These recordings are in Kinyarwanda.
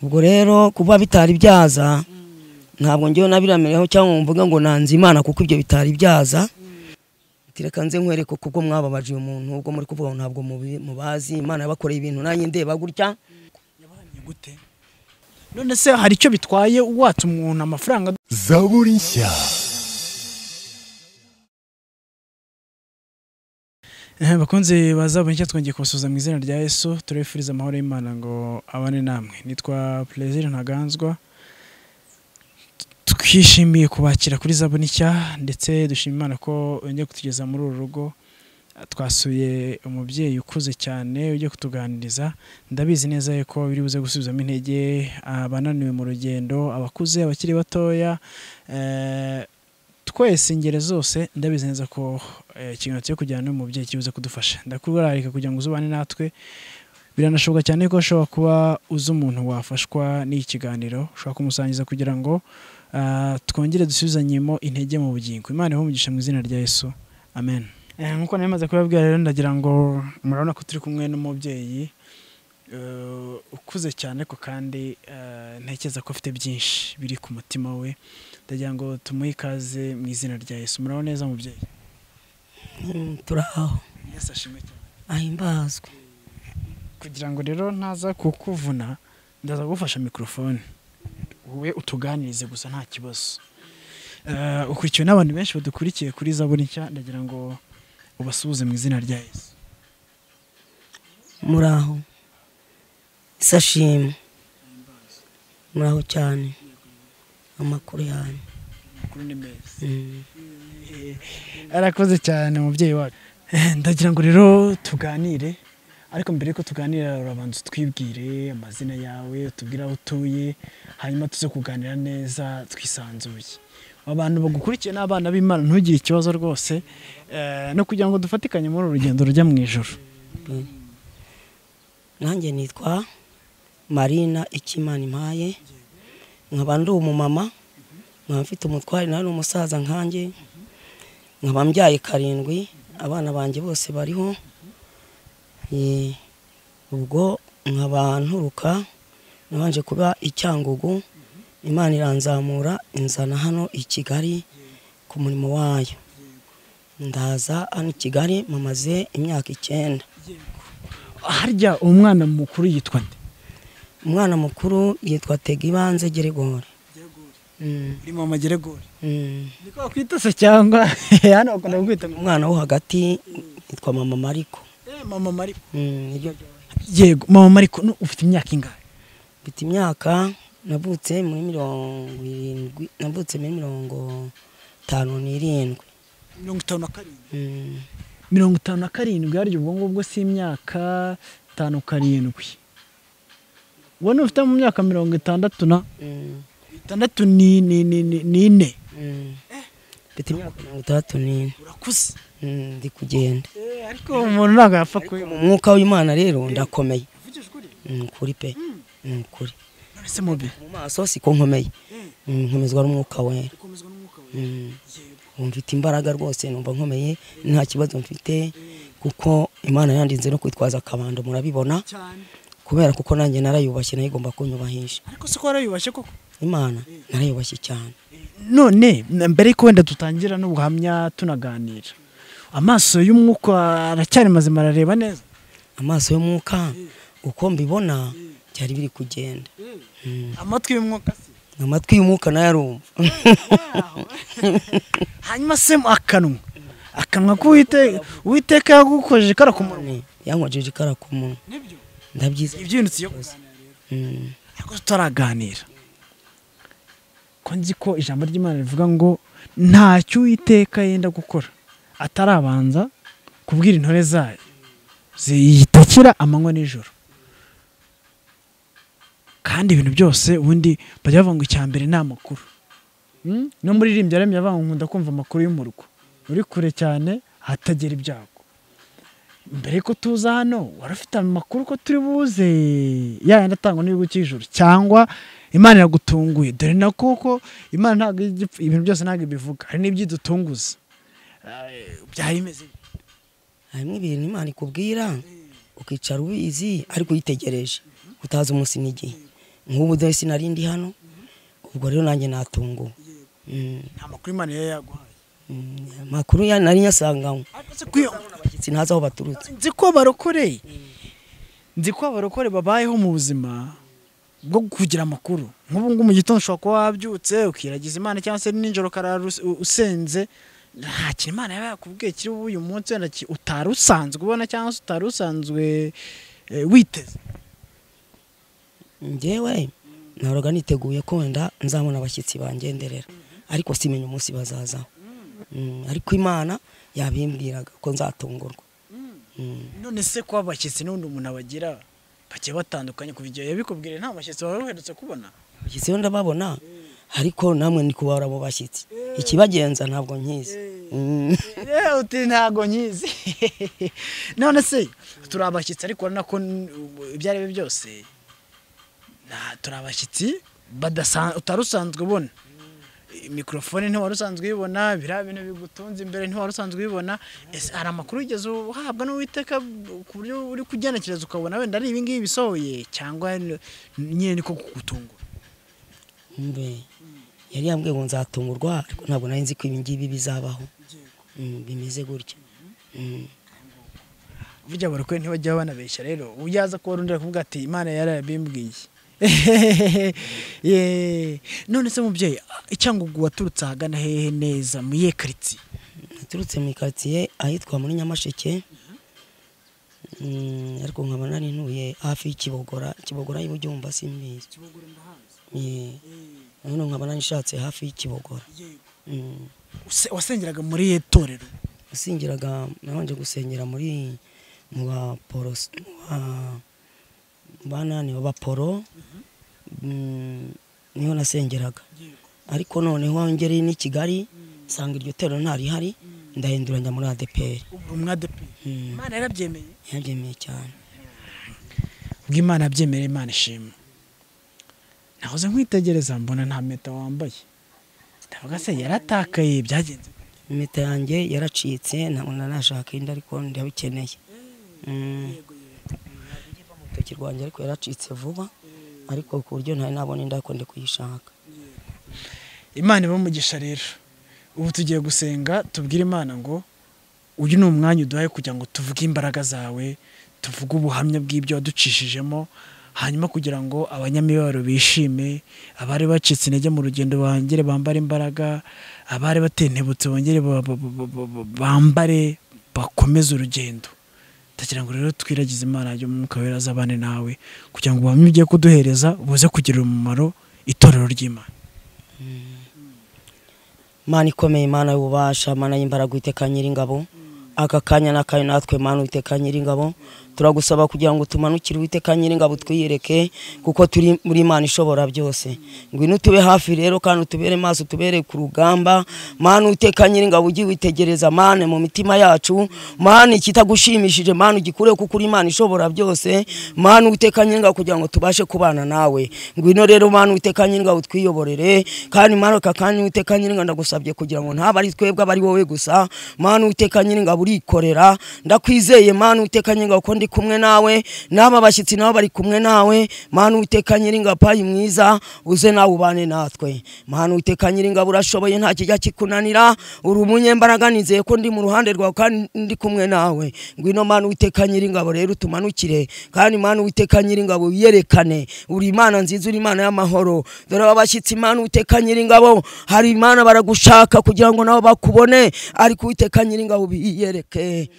ubwo rero kuba bitari byaza ntabwo ngewe nabiramireho cyangwa ngo mvuga ngo nanze imana kuko ibyo bitari byaza reka nze nkwereke kuko mwababaje uyu muntu ubwo muri kuvuga ngo ntabwo mubazi imana yabakoreye ibintu nanjye ndeba gutya Ni gute none se hari icyo bitwaye watse umuntu amafaranga zaburi nshya Eh, bakunzi bazabonye icyo twongeye kubasuhuza mu izina rya yesu turabifuriza amahoro y'imana ngo abane namwe nitwa perezida ntaganzwa twishimiye kubakira kuri zabuni nshya ndetse dushima imana ko yongeye kutugeza muri uru rugo twasuye umubyeyi ukuze cyane ujye kutuganiriza ndabizi neza ko biri buze gusubizamo intege abananiwe mu rugendo abakuze abakiri batoya eh, twese ingeri zose ndabizi neza ko eh, ikiganiro cyo kujyana n'uyu mubyeyi kibuze kudufasha ndakubararika kugira ngo uzubane natwe biranashoboka cyane ko ushobora kuba uzi umuntu wafashwa n'iki kiganiro ushobora kumusangiza kugira ngo ah, twongere dusubizanyemo intege mu bugingo imana ibahe umugisha mu izina rya yesu amen Eh, nk'uko nari maze kubabwira rero ndagira ngo murabona ko turi kumwe n'umubyeyi eh, ukuze cyane ariko kandi eh, ntekereza ko afite byinshi biri ku mutima we ndagira ngo tumuhe ikaze mu izina rya yesu muraho neza mubyeyi Mm, turaho yesu ashimwe cyane ahimbazwe kugira ngo rero ntaza kukuvuna ndaza gufasha mikorofone wowe utuganirize gusa nta kibazo Eh, ukurikiwe n'abantu benshi badukurikiye kuri zaburi nshya ndagira ngo ubasuhuze mu izina rya yesu muraho isashimwe muraho cyane amakuru yanyu amakuru ni meza Mm. arakoze cyane umubyeyi wacu ndagira ngo rero tuganire ariko mbere yuko tuganira urabanza utwibwire amazina yawe utubwire aho utuye hanyuma tuze kuganira neza twisanzuye abantu bagukurikiye n'abana b'imana ntugire ikibazo rwose eh, no kugira ngo dufatikanye muri uru rugendo rujya mu ijoro nanjye nitwa marina ikimana impaye nkaba ndi umumama nkaba mfite umutware nawe ni umusaza nkanjye nkaba mbyaye karindwi abana banjye bose bariho Eh, ubwo nkaba nturuka nabanje kuba i cyangugu imana iranzamura inzana hano i kigali ku murimo wayo ndaza hano i kigali mamaze imyaka icyenda harya umwana mukuru yitwa nde umwana mukuru yitwa tegibanze geregore Mm, urimo amageregori mm. niko bakwitase cyangwa hano bakunda kukwita ngo umwana wo hagati yitwa mama mariko "Eh, mama mariko Mm, niryo ryose. yego mama mariko nu- ufite imyaka ingahe mfite imyaka navutse muri mirongo irindwi navutse muri mirongo itanu n'irindwi mirongo itanu na karindwi Mm, mirongo itanu na karindwi harya ubwo ngubwo si imyaka itanu karindwi wowe ufite mu myaka mirongo itandatu na mm, itandatu ni ni ni ni- ni ine mm. mfite imyaka mirongo itandatu n'ine urakuze Mm, ndi kugenda ariko umuntu ntabwo yapfa mu kuyoba mwuka w'imana rero ndakomeye Mm, kuri pe Mm, kuri none se mubi mu maso siko nkomeye Mm, nkomezwa n'umwuka wera Mm. ubu mfite imbaraga rwose numva nkomeye nta kibazo mfite kuko imana yandinze no kwitwaza akabando murabibona kubera kuko nanjye narayubashye nayo igomba kunyubahisha ariko siko warayubashe koko imana narayubashye cyane none mbere yuko wenda dutangira n'ubuhamya tunaganira amaso y'umwuka aracyari mazima arareba neza amaso y'umwuka uko mbibona byari biri kugenda Mm. amatwi y'umwuka se amatwi y'umwuka nayo arumva hanyuma se mu akanwa akanwa k'uwiteka uwiteka yagukojeje kara ku munwa yankojeje ikara ku munwa nibyo ndabyiza ibyinutse iyo kuganira Mm. ariko tutaraganira ko nzi ko ijambo ry'imana rivuga ngo ntacyo uwiteka yenda gukora atarabanza kubwira intore zayo ziyitakira amanywa n'ijoro kandi ibintu byose ubundi bajya bavuga ngo icya mbere ni amakuru Mm? no muri ririmbya yaremye avuga ngo nkunda kumva amakuru y'umurwa uri kure cyane hatagera ibyago mbere yuko tuza hano wari ufite amakuru ko turi buze yayandi atangwa n'igihugu cy'ijuru cyangwa imana iragutunguye dore na koko imana ntabwo ijya ipfa- ibintu byose ntabwo ibivuga hari n'ibyidutunguza Eh, byari bimeze bite? harimo ibintu imana ikubwira ukicara ubizi ariko uyitegereje utazi umunsi n'igihe nk'ubu dore sinari ndi hano ubwo rero nanjye natunguwe Mm, nta makuru imana yari yaguhaye mm, amakuru ya- nari nyasanganywe Uretse kwiyo- abashyitsi ntazi aho baturutse nzi ko barokoreye nzi ko abarokore babayeho mu buzima bwo kugira amakuru nk'ubu ngubu mu gitondo ushobora kuba wabyutse ukiragiza imana cyangwa se nijoro ukarara us- u- usenze nta kintu imana yaba yakubwiye kiri bube uyu munsi wenda ki- utari usanzwe ubona cyangwa se utari usanzwe eh, witeze njyewe nahoraga niteguye ko wenda nzabona abashyitsi bangenderera ariko simenya umunsi bazazaho Mm, ariko imana yabimbwiraga ko nzatungurwa Mm. none se kuba abashyitsi n'undi umuntu abagira bagiye batandukanye kuva igihe yabikubwiye nta bashyitsi waba uherutse kubona abashyitsi bo ndababona ariko namwe ndi kubara abo bashyitsi ikibagenza ntabwo nkizi Mm. Eh, uti ntago nyizi none se turi abashyitsi ariko urabona ko n- ibyo ari byo byose na- turi abashyitsi badasa- utari usanzwe ubona mikorofone ntiwari usanzwe uyibona biriya bintu bigutunze imbere ntiwari usanzwe uyibona ese hari amakuru wigeze uhabwa n'uwiteka ku buryo uri kugenekereza ukabona wenda ari ibingibi bisohoye cyangwa n- nyine niko kugutungura mbe yari yambwiye ngo nzatungurwa ariko ntabwo nari nzi ko ibi ngibi bizabaho Mm, bimeze gutya Mm. burya barokore ntibajya banabeshya rero uyaza kuba undi kuvuga ati imana yarabimbwiye Ye. none se mubyeyi icyangugu waturutse ahagana hehe neza mu iye karitsiye naturutse mu ikaritsiye ahitwa muri nyamasheke Mm, ariko nkaba nari ntuye hafi y'ikibogora ikibogora y'uburyo wumva simbizi Yeah. none nkaba nari nshatse hafi y'ikibogora Mm. Use- wasengeraga muri ye torero nasingiraga nabanje gusengera muri mu ba poros mu ba- mu banani b'abaporo Mm, niho nasengeraga ariko noneho ngereye n'i kigali nsanga iryo torero ntarihari ndahinduranya muri adeperi ubu umwadepi Mm. imana yarabyemeye yabyemeye cyane ubwo imana yabyemeye imana ishima nahoze nkwitegereza mbona nta meta wambaye ndavuga se yaratakaye byagenze gute? impeta yanjye yaracitse ntabwo nanashaka indi ariko ndabikeneye Mm. urutoki rwanjye ariko yaracitse vuba ariko ku buryo ntari nabona indi ariko ndi kuyishaka imana iba umugisha rero ubu tugiye gusenga tubwire imana ngo uyu ni umwanya uduhaye kugira ngo tuvuge imbaraga zawe tuvuge ubuhamya bw'ibyo waducishijemo hanyuma kugira ngo abanyamibabaro bishime abari bacitse intege mu rugendo bongere bambare imbaraga abari batentebutse bongere ba- ba- ba- ba- ba- bambare bakomeze urugendo ndagira ngo rero twiragize imana y'umwuka wera azabane nawe kugira ngo ubuhamya ugiye kuduhereza buze kugirira umumaro itorero ry'imana mana ikomeye mana y'ububasha mana y'imbaraga iteka nyir'ingabo aka kanya n'akayo natwe mana iteka nyir'ingabo turagusaba kugira ngo tumanukire uwiteka nyir'ingabo twiyereke kuko turi muri mana ishobora byose ngwino utube hafi rero kandi utubere maso utubere ku rugamba mana uteka nyir'ingabo ujye witegereza mana mu mitima yacu mana ikitagushimishije mana ugikureho kuko uri imana ishobora byose mana uteka nyir'ingabo kugira ngo tubashe kubana nawe ngwino rero mana uteka nyir'ingabo twiyoborere kandi mana aka kanya uteka nyir'ingabo ndagusabye kugira ngo ntaba ari twebwe aba ari wowe gusa mana uteka nyir'ingabo urikorera ndakwizeye mana uteka nyir'ingabo ko ndi kumwe nawe n'aba bashyitsi nabo bari kumwe nawe mana uteka nyir'ingabo payi mwiza uze nawe ubane natwe mana uteka nyir'ingabo urashoboye nta kijya kikunanira uri umunyembaraga nizeye ko ndi mu ruhande rwawe kandi ndi kumwe nawe ngwino mana uteka nyir'ingabo rero tumanukire kandi mana uteka nyir'ingabo wiyerekane uri imana nziza uri imana y'amahoro dore aba bashyitsi imana uteka nyir'ingabo hari imana baragushaka kugira ngo nabo bakubone ariko uteka nyir'ingabo biyereke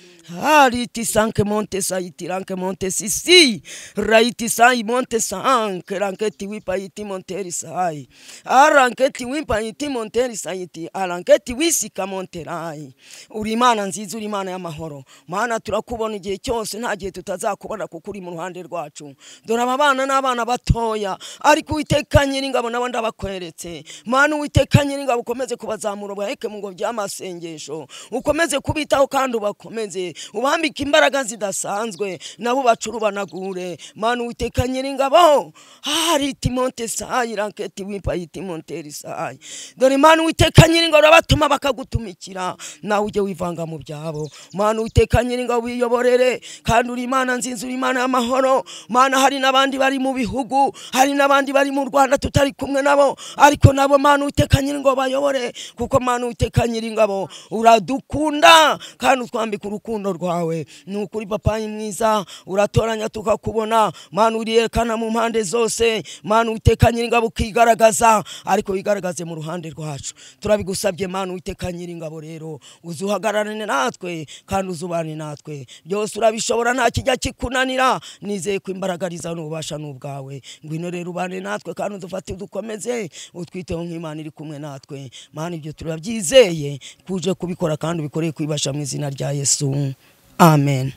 hariti sanke monte saiti ranke monte sisi raiti sai monte sanke ranketi wipa iti monteri sai aranketi wipa iti monteri saiti aranketi wisika monterai uri imana nziza uri imana y'amahoro mana turakubona igihe cyose nta gihe tutazakubona kuko uri mu ruhande rwacu dore aba bana n'abana batoya ariko uwiteka nyir'ingabo nabo ndabakweretse mana uwiteka nyir'ingabo ukomeze kubazamura ubaheke mu ngo by'amasengesho ukomeze kubitaho kandi ubakomeze ubambike imbaraga zidasanzwe nabo bacurubanagure manu witeka nyiringabaho hari timonte sayi raketi wipa yitimonteri sayi dore manu witeka nyiringabo urabatuma bakagutumikira nawe ujye wivanga mu byabo manu witeka nyiringabo wiyoborere kandi uri imana nzinzi uri imana y'amahoro mana hari n'abandi bari mu bihugu hari n'abandi bari mu rwanda tutari kumwe nabo ariko nabo manu witeka nyiringabo bayobore kuko manu witeka nyiringabo uradukunda kandi utwambika urukundo rwawe ni ukuri papa ni mwiza uratoranya tukakubona manu uriyerekana mu mpande zose manu witeka nyiringabo ukigaragaza ariko wigaragaze mu ruhande rwacu turabigusabye manu witeka nyiringabo rero uzuhagararane natwe kandi uzubane natwe byose urabishobora nta kijya kikunanira nizeye ko imbaraga ari iza n'ububasha n'ubwawe ngwino rero ubane natwe kandi udufate udukomeze utwiteho nk'imana iri kumwe natwe manu ibyo turabyizeye kuje kubikora kandi ubikoreye kwibasha mu izina rya yesu amen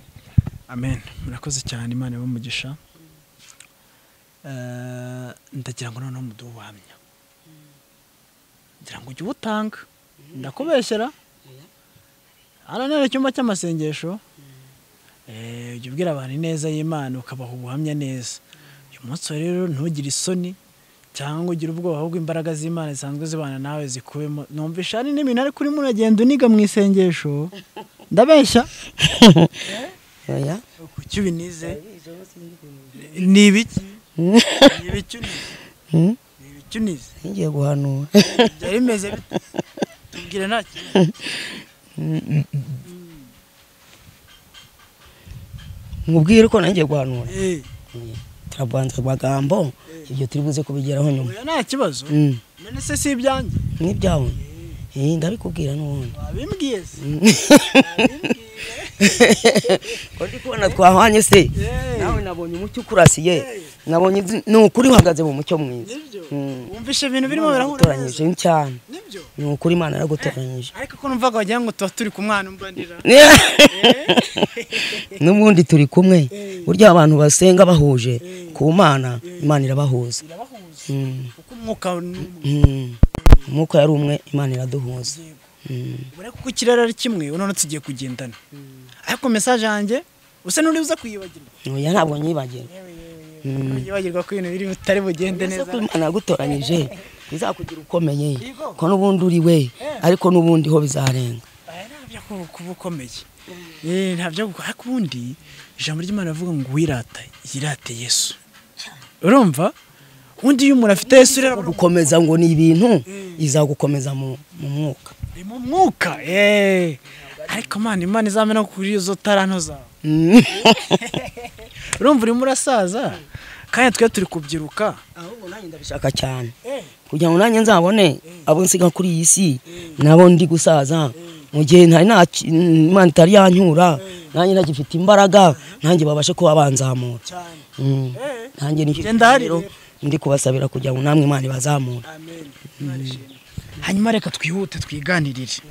amen murakoze cyane imana y'umugisha ndagira ngo noneho muduhe ubuhamya ngira ngo ujye uwutanga ndakubeshyera hano ni icyumba cy'amasengesho Eh, ujya ubwira abantu ineza y'imana ukabaha ubuhamya neza uyu munsi wa rero ntugire isoni cyangwa ugire ubwoba ahubwo imbaraga z'imana zisanzwe zibana nawe zikubemo numvisha hari n'ibintu ariko urimo uragenda uniga mu isengesho ndabeshya oya kuki ubinize ni ibiki ni ibiki unize Hmm? ni ibiki unize ngiye guhanura byari bimeze bite tubwire nta kintu mubwire ko nangiye guhanura Eh, turabanza amagambo ibyo turi buze kubigeraho nyuma oya nta kibazo Mm, none se si ibyanjye n'ibyawe Eh, ndabikubwira n'ubundi wabimbwiye se ko ndi kubona twahwanye se Eh, nawe nabonye umucyo ukurasiye nabonye izi- ni ukuri uhagaze mu mucyo mwiza nibyo Mm. wumvishe ibintu birimo birahura utoranyije neza cyane nibyo ni ukuri imana yaragutoranyije ariko ko numvaga wagira ngo tuba turi kumwana umbanira n'ubundi turi kumwe Eh. burya abantu basenga bahuje Eh. ku mana imana irabahuza irabahuza Mm, kuko umwuka n'umwe mm. umwuka yari umwe imana iraduhuza Mm. ubona kuko ikirere ari kimwe none tugiye kugendana ariko mesaje yanjye usa n'uri uza kuyibagirwa oya ntabwo nyibagirwa yibagirwa ko ibintu biri butari bugende neza neza ko imana yagutoranyije bizakugira ukomeye ko n'ubundi uri we ariko n'ubundi ho bizarenga Aya ntabyo ku- kuba ukomeye Eh, ntabyo gukora ariko ubundi ijambo ry'imana rivuga ngo wirata yirate yesu urumva undi iyo umuntu afite yesu rero gukomeza ngo ni ibintu izagukomeza mu mu mwuka ni mu mwuka eh. ariko mana imana izamena kuri izo taranto zawe Mm. urumva urimo urasaza kandi twe turi kubyiruka ahubwo nanjye ndabishaka cyane kugira ngo nanjye nzabone abo nsiga kuri iyi si nabo ndi gusaza mu gihe ntari nta imana itari yanyura nanjye ntagifite imbaraga nanjye babashe kuba banzamura Mm. nanjye nicyo Genda hari. rero ndi kubasabira kugira ngo namwe imana ibazamure hanyuma reka twihute twiganirire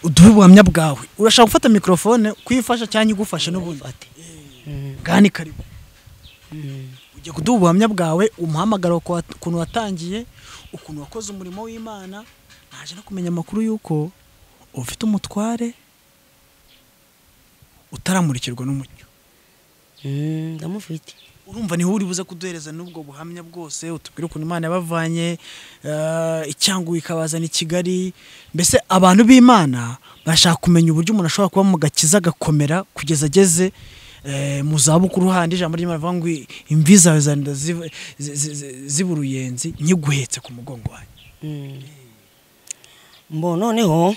uduhe ubuhamya bwawe urashaka gufata mikorofone kuyifasha cyangwa igufasha n'ubundi Mm. gani karibu Mm. ujya kuduha ubuhamya bwawe umuhamagara uko wa- ukuntu watangiye ukuntu wakoze umurimo w'imana naje no kumenya amakuru y'uko ufite umutware utaramurikirwa n'umucyo Mm, ndamufite urumva niho uri buze kuduhereza n'ubwo buhamya bwose utubwire ukuntu imana yabavanye eh, icyangwe ikabazana i kigali mbese abantu b'imana bashaka kumenya uburyo umuntu ashobora kuba mu gakiza agakomera kugeza ageze eh, mu zabukuru handi ijambo ry'imana rivuga ngo imvi zawe zanda ziv- zi- zi- zi- ziba uruyenzi nkiguhetse ku mugongo wanjye Mm. mbo noneho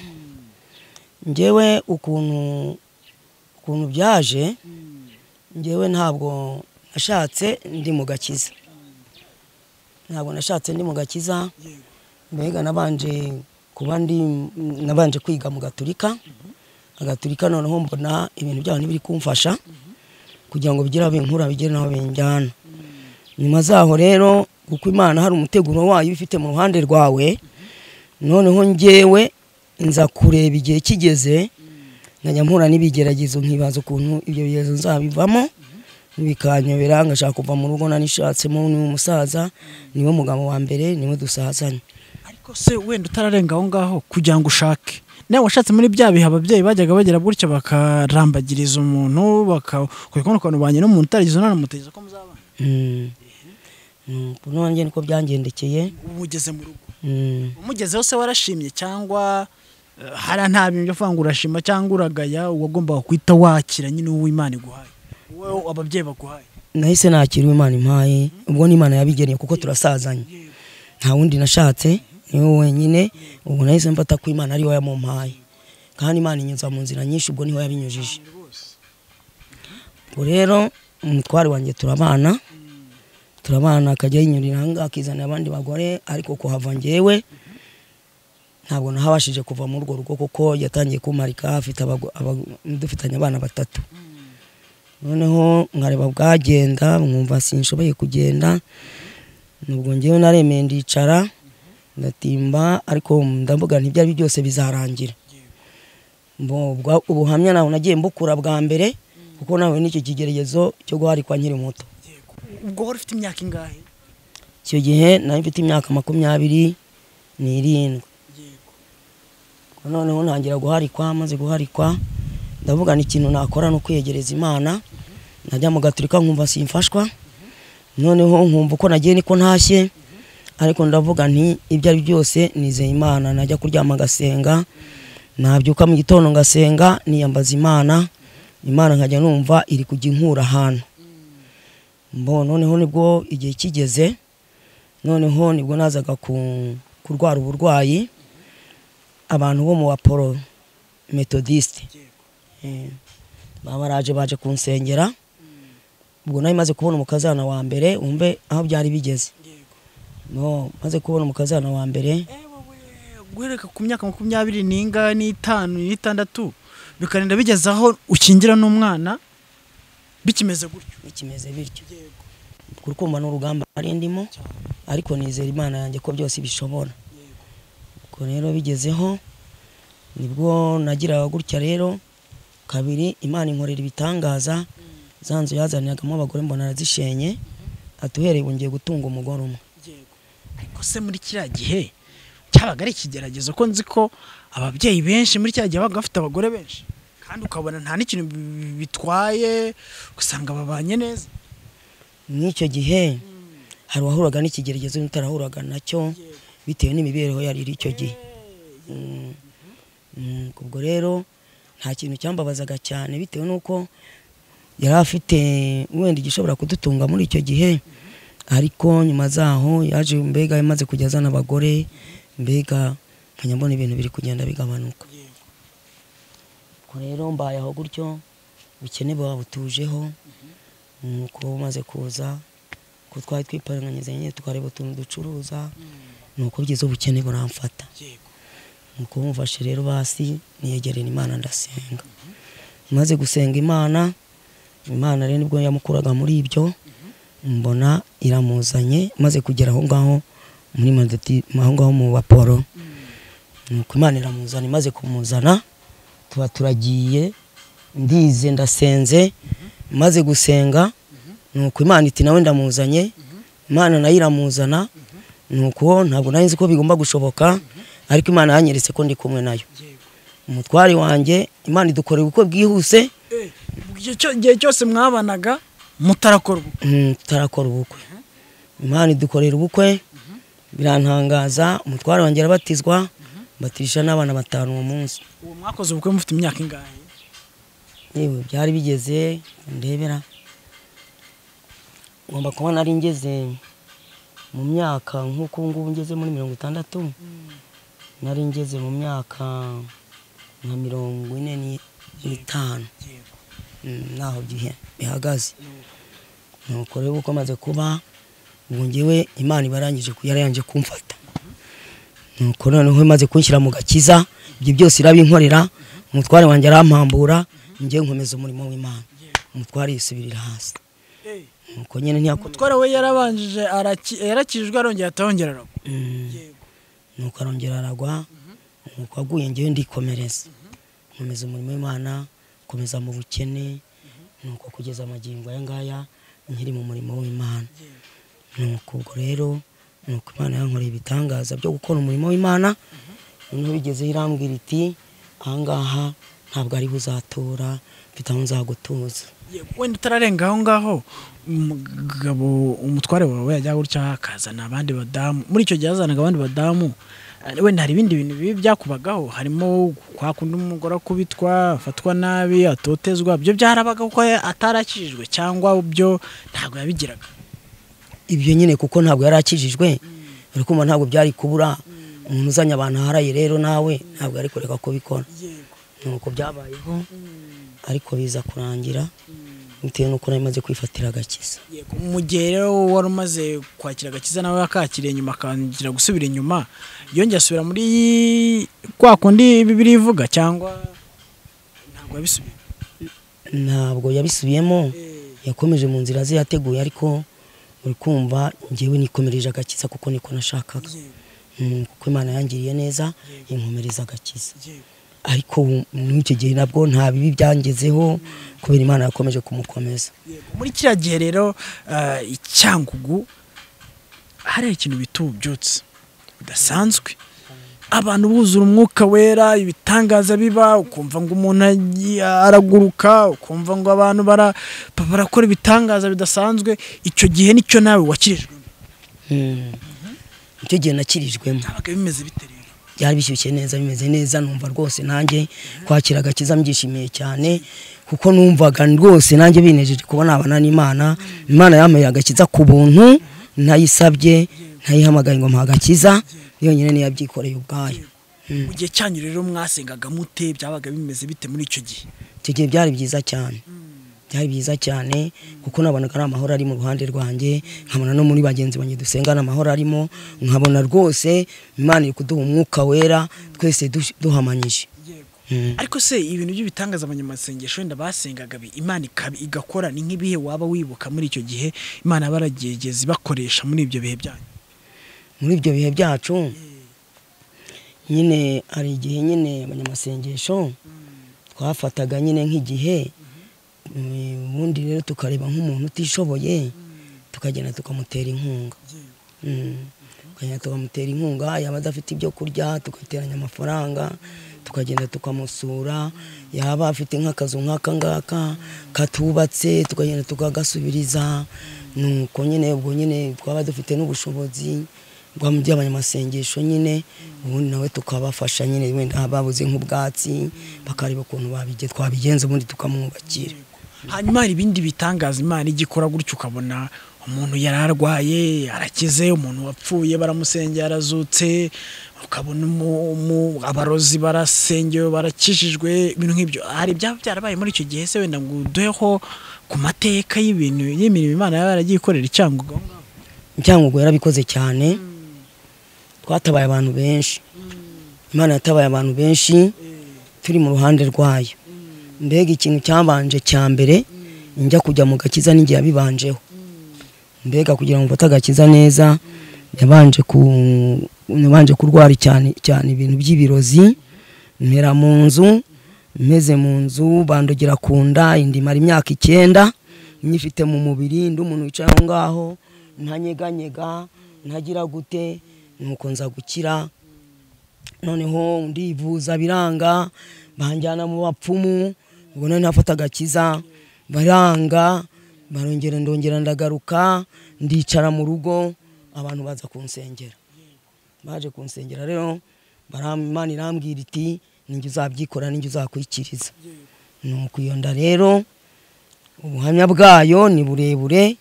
njyewe ukuntu ukuntu byaje njyewe ntabwo nashatse ndi mu gakiza ntabwo nashatse ndi mu gakiza mbega nabanje kuba ndi nabanje kwiga mu gaturika agaturika noneho mbona ibintu byabo ntibiri kumfasha kugira ngo bigire aho binkura bigere n'aho binjyana nyuma zaho rero kuko imana hari umuteguro wayo iba ifite mu ruhande rwawe noneho njyewe nza kureba igihe kigeze nkajya mpura n'ibigeragezo nkibaza ukuntu ibyo bigezo nzabivamo bikanyobera ngashaka kuva mu rugo nanishatsemo ni umusaza niwe mugabo wa mbere niwe dusazanye ariko se wenda utararenga aho ngaho kugira ngo ushake nawe washatse muri bya bihe ababyeyi bajyaga bagira gutya bakarambagiriza umuntu bakakwereka ukuntu banyura umuntu utaragize umwana umutegeza ko muzabana Mm. Nuko nanjye niko byangendekeye ubu ugeze mu rugo Mm. umugezeho se warashimye cyangwa eh, hari nta bintu byo kuvuga ngo urashima cyangwa uragaya uwagombaga guhita wakira nyine uwo Imana iguhaye uwo ababyeyi baguhaye nahise nakira uwo Imana impaye ubwo n'Imana yabigeneye kuko turasazanye nta wundi nashatse niwe wenyine ubu nahise mfata ko Imana ariwe yamumpaye kandi Imana inyuza mu nzira nyinshi ubwo niho yabinyujije ubwo rero umutware wanjye turabana turabana akajya yinyurira ahangaha akizanira abandi bagore ariko kuhava njyewe ntabwo nahabashije kuva muri urwo rugo kuko yatangiye kumarika afite abago- abago- dufitanye abana batatu noneho nkareba bwagenda mwumva sinshoboye kugenda nubwo ngewe naremeye ndicara ndatimba ariko ndavuga ntibyari byose bizarangira Mbo- ubwa- ubuhamya nawe nagiye mbukura bwa mbere kuko nawe n'icyo kigeregezo cyo guharikwa nkiri muto ubwo wari ufite imyaka ingahe icyo gihe nari mfite imyaka makumyabiri n'irindwi noneho ntangira guharikwa maze guharikwa ndavuga ni ikintu nakora ni ukwiyegereza imana najya mu gaturika nkumva simfashwa noneho nkumva uko nagiye niko ntashye ariko ndavuga nti ibyo ari byose nizeye imana najya kuryama ngasenga nabyuka mu gitondo ngasenga niyambaza imana imana nkajya numva iri kujya inkura ahantu mbo noneho nibwo igihe kigeze noneho nibwo nazaga ku- kurwara uburwayi abantu bo mu baporo metodisite baba baraje baje kunsengera ubwo nari maze kubona umukazana wa mbere wumve aho byari bigeze no maze kubona umukazana wa mbere guhereka ku myaka makumyabiri n'ingahe n'itanu n'itandatu bikarinda bigeze aho ukingira n'umwana bikimeze gutyo bikimeze bityo kuri kumva n'urugamba ari ndimo ariko nizera imana yanjye ko byose bishobora ubwo rero bigezeho nibwo nagiraga gutya rero kabiri imana inkorera ibitangaza za nzu yazaniragamo abagore mbona arazishenye atuhereye ubu ngiye gutunga umugore umwe ariko se muri kiriya gihe cyabaga ari ikigeragezo ko nzi ko ababyeyi benshi muri kiriya gihe babaga bafite abagore benshi kandi ukabona nta n'ikintu bi- bitwaye ugasanga babanye neza nk'icyo gihe hari uwahuraga n'ikigeregezo n'utarahuraga nacyo bitewe n'imibereho yari iri icyo gihe Mm. Mm, ubwo rero nta kintu cyambabazaga cyane bitewe n'uko yari afite wenda igishobora kudutunga muri icyo gihe ariko nyuma zaho yaje mbega yamaze kujya azana abagore mbega nkajya mbona ibintu biri kugenda bigabanuka ubwo rero mbayeho gutyo ubukene buba butujeho nuko bumaze kuza ko twari twiparanganyije nyine tukareba utuntu ducuruza nuko bugeze ubukene buramfata nuko mumfashe rero basi niyegerera imana ndasenga maze gusenga imana imana rero nibwo yamukuraga muri ibyo mbona iramuzanye maze kugera aho ngaho muri madoti aho ngaho mu baporo nuko imana iramuzana imaze kumuzana tuba turagiye ndize ndasenze maze gusenga nuko imana iti nawe ndamuzanye imana nayo iramuzana nuko ntabwo nari nzi ko bigomba gushoboka ariko imana yanyeretse ko ndi kumwe nayo umutware wanjye imana idukorera ubukwe bwihuse igihe cyo- igihe cyose mwabanaga mutarakorwa Mm, tutarakora ubukwe imana idukorera ubukwe birantangaza umutware wanjye arabatizwa batisha n'abana batanu uwo munsi uwo mwakoze ubukwe mufite imyaka ingahe yewe byari bigeze ndebera ngomba kuba nari ngeze mu myaka nk'uko ubu ngubu ngeze muri mirongo itandatu nari ngeze mu myaka nka mirongo ine ni- n'itanu Mm, naho gihe bihagaze nuko rero uko amaze kuba ubwo ngewe imana iba yarangije ku- yarangije kumfata nuko noneho imaze kunshyira mu gakiza ibyo byose irabinkorera umutware wanjye arampambura njyewe nkomeza umurimo w'imana umutware yisubirira hasi nuko nyine ntiyakunda umutwara we yarabanjije araki- yarakijwe arongera atahongera aragwa nuko arongera aragwa nuko aguye ngewe ndikomereza nkomeza umurimo w'imana nkomeza mu bukene nuko kugeza amagingo aya ngaya nkiri mu murimo w'imana nuko ubwo rero nuko imana yankoreye ibitangaza byo gukora umurimo w'imana noneho bigezeho irambwira iti ahangaha ntabwo ariho uzatura mfite aho nzagutuza wenda utararenga aho ngaho umugabo umutware wawe yajya gutya akazana abandi badamu muri icyo gihe yazanaga abandi badamu eh, wenda hari ibindi bintu bibi byakubagaho harimo kwa kundi umugore akubitwa afatwa nabi atotezwa byo byarabaga kuko atarakijijwe cyangwa byo ntabwo yabigiraga ibyo nyine kuko ntabwo yari akijijwe uri kumva ntabwo byari kubura umuntu uzanye abantu aharaye rero nawe ntabwo yari kureka kubikora nuko byabayeho ariko biza kurangira bitewe n'uko nari maze kwifatira agakiza Yego, mu gihe rero wari umaze kwakira agakiza nawe akakiriye nyuma akangira gusubira inyuma yongeye asubira muri kwa kundi bibiri ivuga cyangwa ntabwo yabisubiye ntabwo yabisubiyemo yakomeje mu nzira ze yateguye ariko uri kumva njyewe nikomereje agakiza kuko niko nashakaga Mm, kuko imana yangiriye neza inkomereza agakiza ariko ubu muri icyo gihe nabwo nta bibi byangezeho kubera imana yakomeje kumukomeza Yego, muri kiriya gihe rero eh, icyangugu hari ikintu bita ububyutse budasanzwe abantu buzura umwuka wera ibitangaza biba ukumva ngo umuntu agiye araguruka ukumva ngo abantu bara- barakora ibitangaza bidasanzwe icyo gihe nicyo nawe wakirijwe Mm. icyo gihe nakirijwemo byabaga bimeze bite rero byari bishyushye neza bimeze neza numva rwose nanjye kwakira agakiza mbyishimiye cyane kuko numvaga rwose nanjye binejeje kuba nabana n'imana imana yampaye agakiza ku buntu nayisabye nayihamagaye ngo mpa agakiza yonyine niyo yabyikoreye ubwayo Mm. mu gihe cyanyu rero mwasengaga mute byabaga bimeze bite muri icyo gihe icyo gihe byari byiza cyane byari byiza cyane kuko nabonaga ari amahoro ari mu ruhande rwanjye nkabona no muri bagenzi banjye dusengana amahoro arimo nkabona rwose imana iri kuduha umwuka wera twese dush- duhamanyije Mm. ariko se ibintu by'ibitangaza abanyamasengesho wenda basengaga bi- imana ikab- igakora ni nk'ibihe waba wibuka muri icyo gihe imana baragegeza ibakoresha muri ibyo bihe byanyu muri ibyo bihe byacu nyine hari igihe nyine abanyamasengesho twafataga nyine nk'igihe mm, ubundi rero tukareba nk'umuntu utishoboye tukagenda tukamutera inkunga Mm. tukagenda tukamutera inkunga yaba adafite ibyo kurya tugateranya amafaranga tukagenda tukamusura yaba afite nk'akazu nk'aka ngaka katubatse tukagenda tukagasubiriza nuko nyine ubwo nyine twaba dufite n'ubushobozi by'abanyamasengesho nyine ubundi nawe tukabafasha nyine wenda babuze nk'ubwatsi bakareba ukuntu babige- twabigenza ubundi tukamwubakira hanyuma hari ibindi bitangaza imana ijya ikora gutyo ukabona umuntu yari arwaye arakize umuntu wapfuye baramusengera arazutse ukabona umu- umu- abarozi barasengewe barakijijwe ibintu nk'ibyo hari ibyaba byarabaye muri icyo gihe se wenda ngo uduheho ku mateka y'ibintu y'imirimo imana yaba yaragiye ikorera icyangugu aho ngaho? icyangugu yarabikoze cyane twatabaye abantu benshi imana yatabaye abantu benshi turi mu ruhande rwayo mbega ikintu cyabanje cya mbere njya kujya mu gakiza n'igihe yabibanjeho mbega kugira ngo mfate agakiza neza yabanje ku yabanje kurwara cyane cyane ibintu by'ibirozi mpera mu nzu meze mu nzu bandogera ku nda indi mara imyaka icyenda nyifite mu mubiri ndi umuntu wicaye aho ngaho ntanyeganyega ntagira gute nuko nza gukira noneho ndivuza biranga banjyana mu bapfumu ubwo nari ntafata agakiza baranga barongera ndongera ndagaruka ndicara mu rugo abantu baza kunsengera baje kunsengera rero baram- imana irambwira iti ninjye uzabyikora ninjye uzakwikiriza nuko iyo nda rero ubuhamya bwayo ni burebure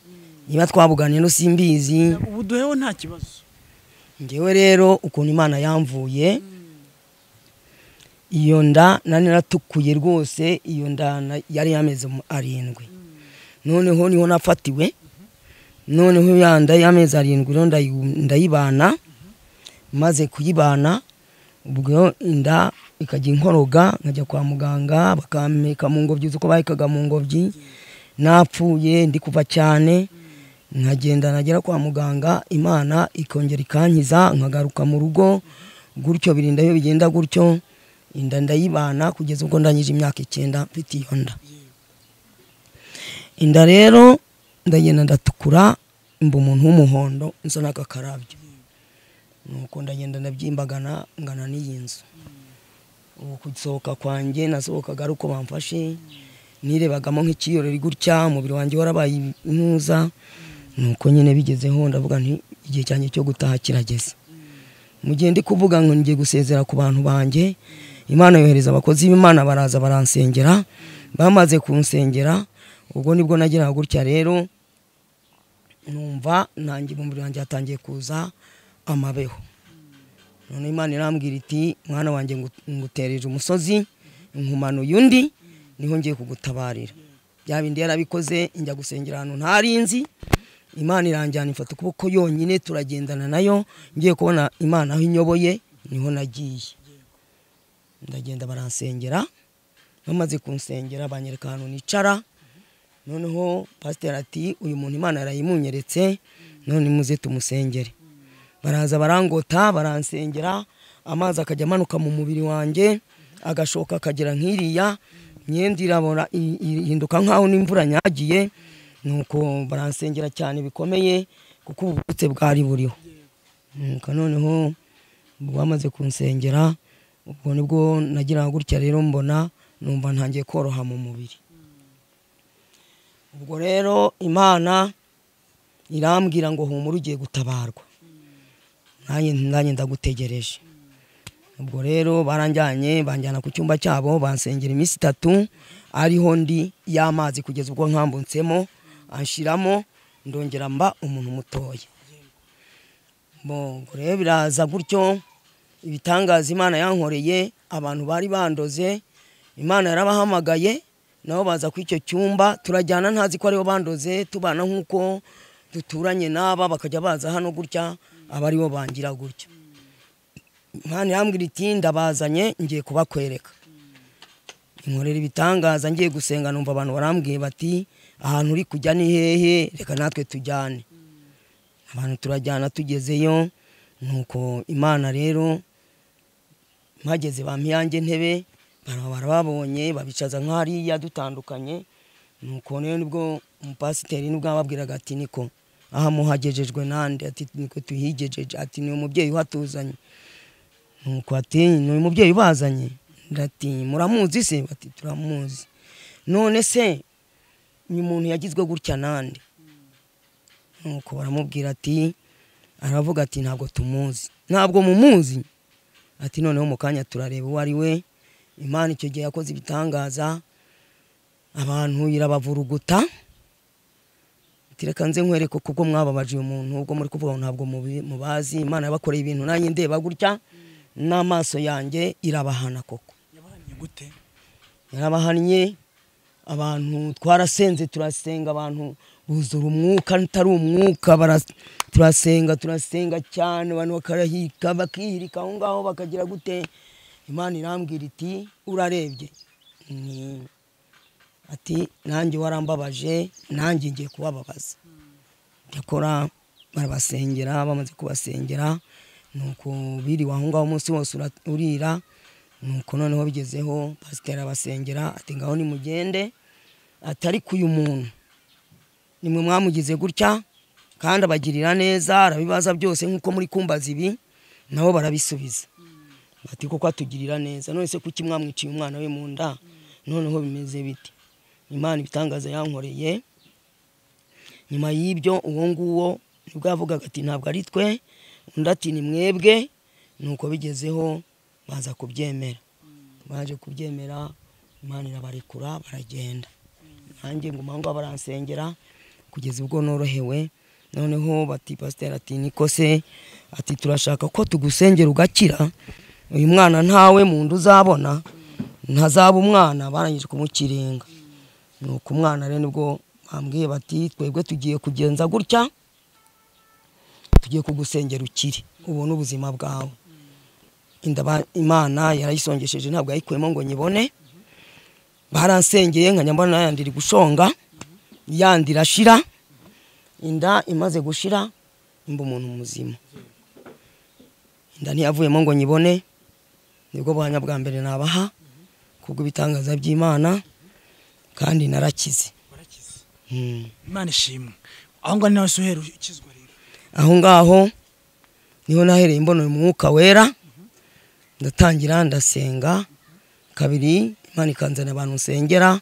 niba twabuganiye no simbizi ubu duheho nta kibazo ngewe rero ukuntu imana yamvuye iyo nda nari naratukuye rwose iyo nda na- yari yameze arindwi noneho niho nafatiwe noneho ya nda y'amezi arindwi rero ndayi- ndayibana maze kuyibana ubwo inda ikajya inkoroga nkajya kwa muganga bakampeka mu ngobyi uzi uko bahekaga mu ngobyi napfuye ndi kuva cyane nkagenda nagera kwa muganga imana ikongera ikankiza nkagaruka mu rugo gutyo birinda iyo bigenda gutyo inda ndayibana kugeza ubwo ndangije imyaka icyenda mfite iyo nda inda rero ndagenda ndatukura mba umuntu w'umuhondo nsa n'akakarabyo nuko ndagenda ndabyimbagana ngana n'iyi nzu gusohoka kwanjye nasohokaga ari uko bamfashe nirebagamo nk'ikiyorori gutya umubiri wanjye warabaye impuza nuko nyine bigezeho ndavuga nti igihe cyanjye cyo gutaha kirageze mu gihe ndi kuvuga ngo ngiye gusezera ku bantu banjye imana yohereza abakozi b'imana baraza baransengera bamaze kunsengera ubwo nibwo nageraga gutya rero numva nanjye mu mubiri wanjye hatangiye kuza amabeho none imana irambwira iti mwana wanjye ngutereje umusozi inkumanuye undi niho ngiye kugutabarira bya bindi yarabikoze njya gusengera ahantu ntarinzi imana iranjyana ifata ukuboko yonyine turagendana nayo ngiye kubona imana aho inyoboye niho nagiye ndagenda baransengera bamaze kunsengera banyereka ahantu nicara noneho pasiteri ati uyu muntu imana yarayimunyeretse none muze tumusengere baraza barangota baransengera amazi akajya amanuka mu mubiri wanjye agashoka akagera nk'iriya imyenda irabora ihinduka nk'aho n'imvura nyagiye nuko baransengera cyane bikomeye kuko ubutse bwari buriho nuko noneho bamaze kunsengera ubwo nibwo nagira gutya rero mbona numva ntangiye koroha mu mubiri ubwo rero imana irambwira ngo humura ugiye gutabarwa nanjye ndagutegereje ubwo rero baranjyanye banjyana ku cyumba cyabo bansengera iminsi itatu ariho ndi y'amazi kugeza ubwo nkambutsemo anshiramo ndongera mba umuntu mutoya ubwo rero biraza gutyo ibitangaza imana yankoreye abantu bari bandoze imana yarabahamagaye nabo baza kuri icyo cyumba turajyana ntazi ko aribo bandoze tubana nk'uko duturanye n'aba bakajya baza hano gutya aba aribo bangira gutya mwana irambwira iti ndabazanye ngiye kubakwereka inkorera ibitangaza ngiye gusenga numva abantu barambwiye bati ahantu uri kujya ni hehe reka natwe tujyane abantu turajyana tugezeyo nuko imana rero mpageze bampiyange ntebe barababonye babicaza nk'ariya dutandukanye nuko rero nibwo umupasiteri nibwo ababwiraga ati niko aha muhagejejwe nande ati niko tuhigejeje ati ni umubyeyi uhatuzanye nuko ati ni uyu mubyeyi ubazanye ndati muramuzi se bati turamuzi none se ni umuntu yagizwe gutya nande nuko baramubwira ati aravuga ati ntabwo tumuzi ntabwo mumuzi ati noneho mu kanya turareba uwo ari we imana icyo gihe yakoze ibitangaza abantu irabavuruguta reka nze nkwereke kuko mwababaje uyu muntu ubwo muri kuvuga ngo ntabwo mubazi imana yabakoreye ibintu nanjye ndeba gutya n'amaso yanjye irabahana koko yarabahannye abantu twarasenze turasenga abantu buzura umwuka utari umwuka turasenga turasenga cyane abantu bakarahika bakihirika aho ngaho bakagira gute imana irambwira iti urarebye ati nanjye warambabaje nanjye ngiye kubababaza ndakora barabasengera bamaze kubasengera nuko biriwe aho ngaho umunsi wose urira nuko noneho bigezeho pasiteri abasengera ati ngaho nimugende atari ku uyu muntu nimwe mwamugize gutya kandi abagirira neza arabibaza byose nk'uko muri kumbaza ibi nabo barabisubiza bati kuko atugirira neza none se kuki mwamwiciye umwana we mu nda noneho bimeze biti imana ibitangaza yankoreye nyuma y'ibyo uwo nguwo nibwo yavugaga ati ntabwo ari twe undi ati ni mwebwe nuko bigezeho baza kubyemera baje kubyemera imana irabarekura baragenda nanjye ngo mpamvu baransengera kugeza ubwo norohewe noneho bati pasiteri ati niko se ati turashaka ko tugusengera ugakira uyu mwana ntawe mu nda uzabona ntazaba umwana barangije kumukirenga nuko umwana rero nibwo bambwiye bati twebwe tugiye kugenza gutya tugiye kugusengera ukiri ubone ubuzima bwawe imana yarayisongesheje ntabwo yayikuyemo ngo nyibone baransengeye nkajya mbona yandi iri gushonga yandi irashira inda imaze gushira nimba umuntu muzima inda ntiyavuyemo ngo nyibone nibwo buhamya bwa mbere nabaha kubwo ibitangaza by'imana kandi narakize imana ishimwe aho ngaho nawe usuhera ukizwa aho ngaho niho nahereye mbona uyu mwuka wera ndatangira ndasenga kabiri imana ikanzana abantu nsengera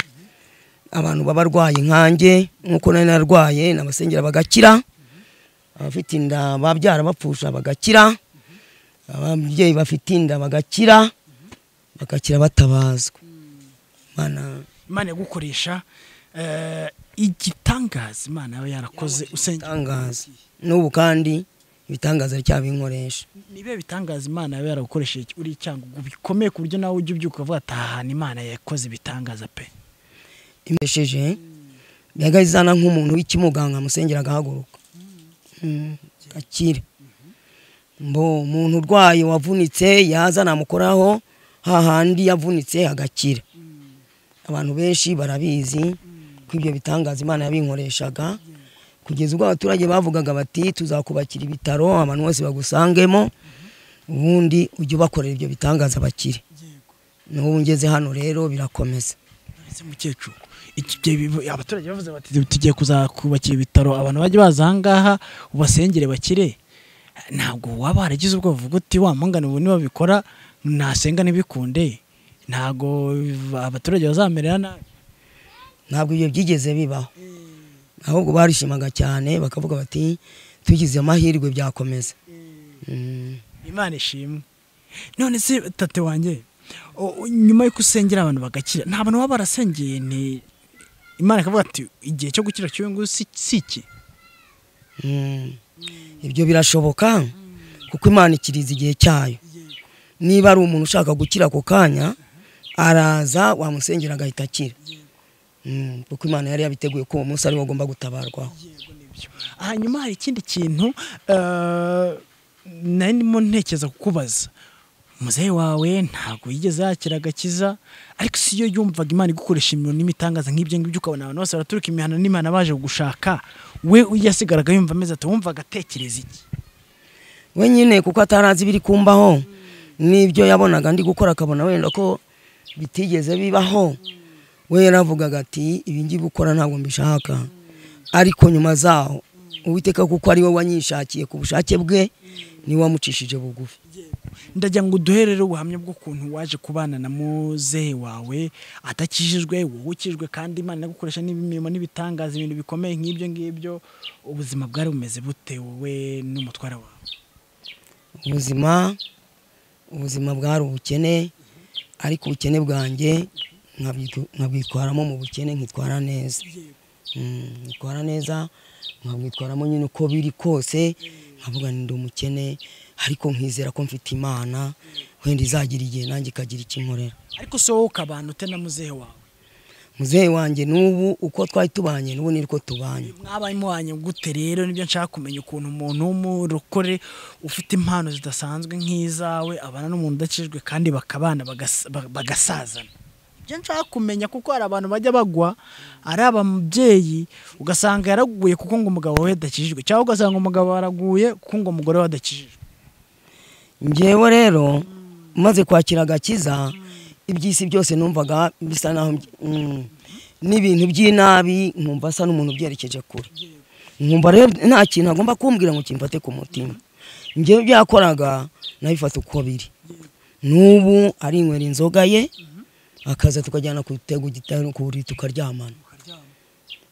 abantu baba barwaye nkanjye nk'uko nari narwaye nabasengera bagakira abafite inda babyara bapfusha bagakira ababyeyi bafite inda bagakira bagakira batabazwa imana imana yagukoresha eh, igitangaza imana yaba yarakoze usenge itangaza n'ubu kandi ibitangaza cyabinkoresha nibe bitangaza imana yaba yaragukoresheje uri icyangugu bikomeye ku buryo nawe ujya ubyuka ukavuga ati ahantu imana yakoze ibitangaza pe imesheje yaga izana nk'umuntu w'ikimuga nkamusengera agahaguruka Mm, akira mbo umuntu urwaye wavunitse yaza namukoraho hahandi yavunitse agakira abantu benshi barabizi ko ibyo bitangaza imana yabinkoreshaga kugeza ubwo abaturage bavugaga bati tuzakubakira ibitaro abantu bose bagusangemo ubundi ujye ubakorera ibyo bitangaza bakire n'ubu ngeze hano rero birakomeza ese mukecuru iki gihe bivu- abaturage bavuze bati tugiye kuzakubakira ibitaro abantu bajya baza ahangaha ubasengere bakire ntabwo waba waragize ubwoba uvuga uti wa mpangane ubu nibabikora nasenga ntibikunde ntabwo biva- abaturage bazamerera nabi ntabwo ibyo byigeze bibaho ahubwo barishimaga cyane bakavuga bati tugize amahirwe byakomeza Mm. imana ishimwe none se tate wanjye o- o- nyuma y'uko usengera abantu bagakira nta bantu baba barasengeye nti imana ikavuga ati igihe cyo gukira cy'uyu nguyu si si iki Mm. ibyo birashoboka kuko imana ikiriza igihe cyayo niba ari umuntu ushaka gukira ako kanya araza wamusengera agahita akira Mm, kuko imana yari yabiteguye ko uwo munsi ariwo agomba gutabarwaho hanyuma hari ikindi kintu eh, nari ndimo ntekereza kukubaza muzehe wawe ntabwo yigeze yakira agakiza ariko si yo yumvaga imana igukoresha imirimo n'imitangaza nk'ibyo ngibyo ukabona abantu bose baraturuka imihanda n'imana baje kugushaka we yasigaraga yumva ameze ati wumvaga atekereza iki we nyine kuko atarazi ibiri kumbaho n'ibyo yabonaga ndi gukora akabona wenda ko bitigeze bibaho we yaravugaga ati ibi ngiye gukora ntabwo mbishaka ariko nyuma zaho uwiteka kuko ari we wanyishakiye ku bushake bwe niwe wamucishije bugufi ndagira ngo uduherere ubuhamya bw'ukuntu waje kubana na muzehe wawe atakijijwe wowe ukijwe kandi imana inagukoresha n'imirimo n'ibitangaza ibintu bikomeye nk'ibyo ngibyo ubuzima bwari bumeze bute wowe n'umutwara wawe ubuzima ubuzima bwari ubukene ariko ubukene bwanjye nkabwitu- nkabwitwaramo mu bukene nkitwara neza Mm, nkitwara neza nkabwitwaramo nyine uko biri kose nkavuga ni ndi umukene ariko nkizera ko mfite imana wenda izagira igihe nanjye ikagira icyo inkorera ariko si wowe ukabana ute na muzehe wawe muzehe wanjye n'ubu uko twari tubanye n'ubu ni uko tubanye mwabaye muhanye gute rero nibyo nshaka kumenya ukuntu umuntu w'umurokore ufite impano zidasanzwe nk'izawe abana n'umuntu udakijijwe kandi bakabana bagasa- ba- bagasazana ibyo nshaka kumenya kuko hari abantu bajya bagwa ari ababyeyi ugasanga yaraguye kuko ngo umugabo we adakijijwe cyangwa ugasanga umugabo yaraguye kuko ngo umugore we adakijijwe ngewe rero maze kwakira agakiza iby'isi byose numvaga bisa naho mm, n'ibintu by'inabi nkumva asa n'umuntu ubyerekeje kure nkumva rero nta kintu agomba kumbwira ngo kimfate ku mutima ngewe byakoraga nabifata uko biri n'ubu arinywera inzoga ye akaza tukajyana ku gitego gitarukuri tukaryamana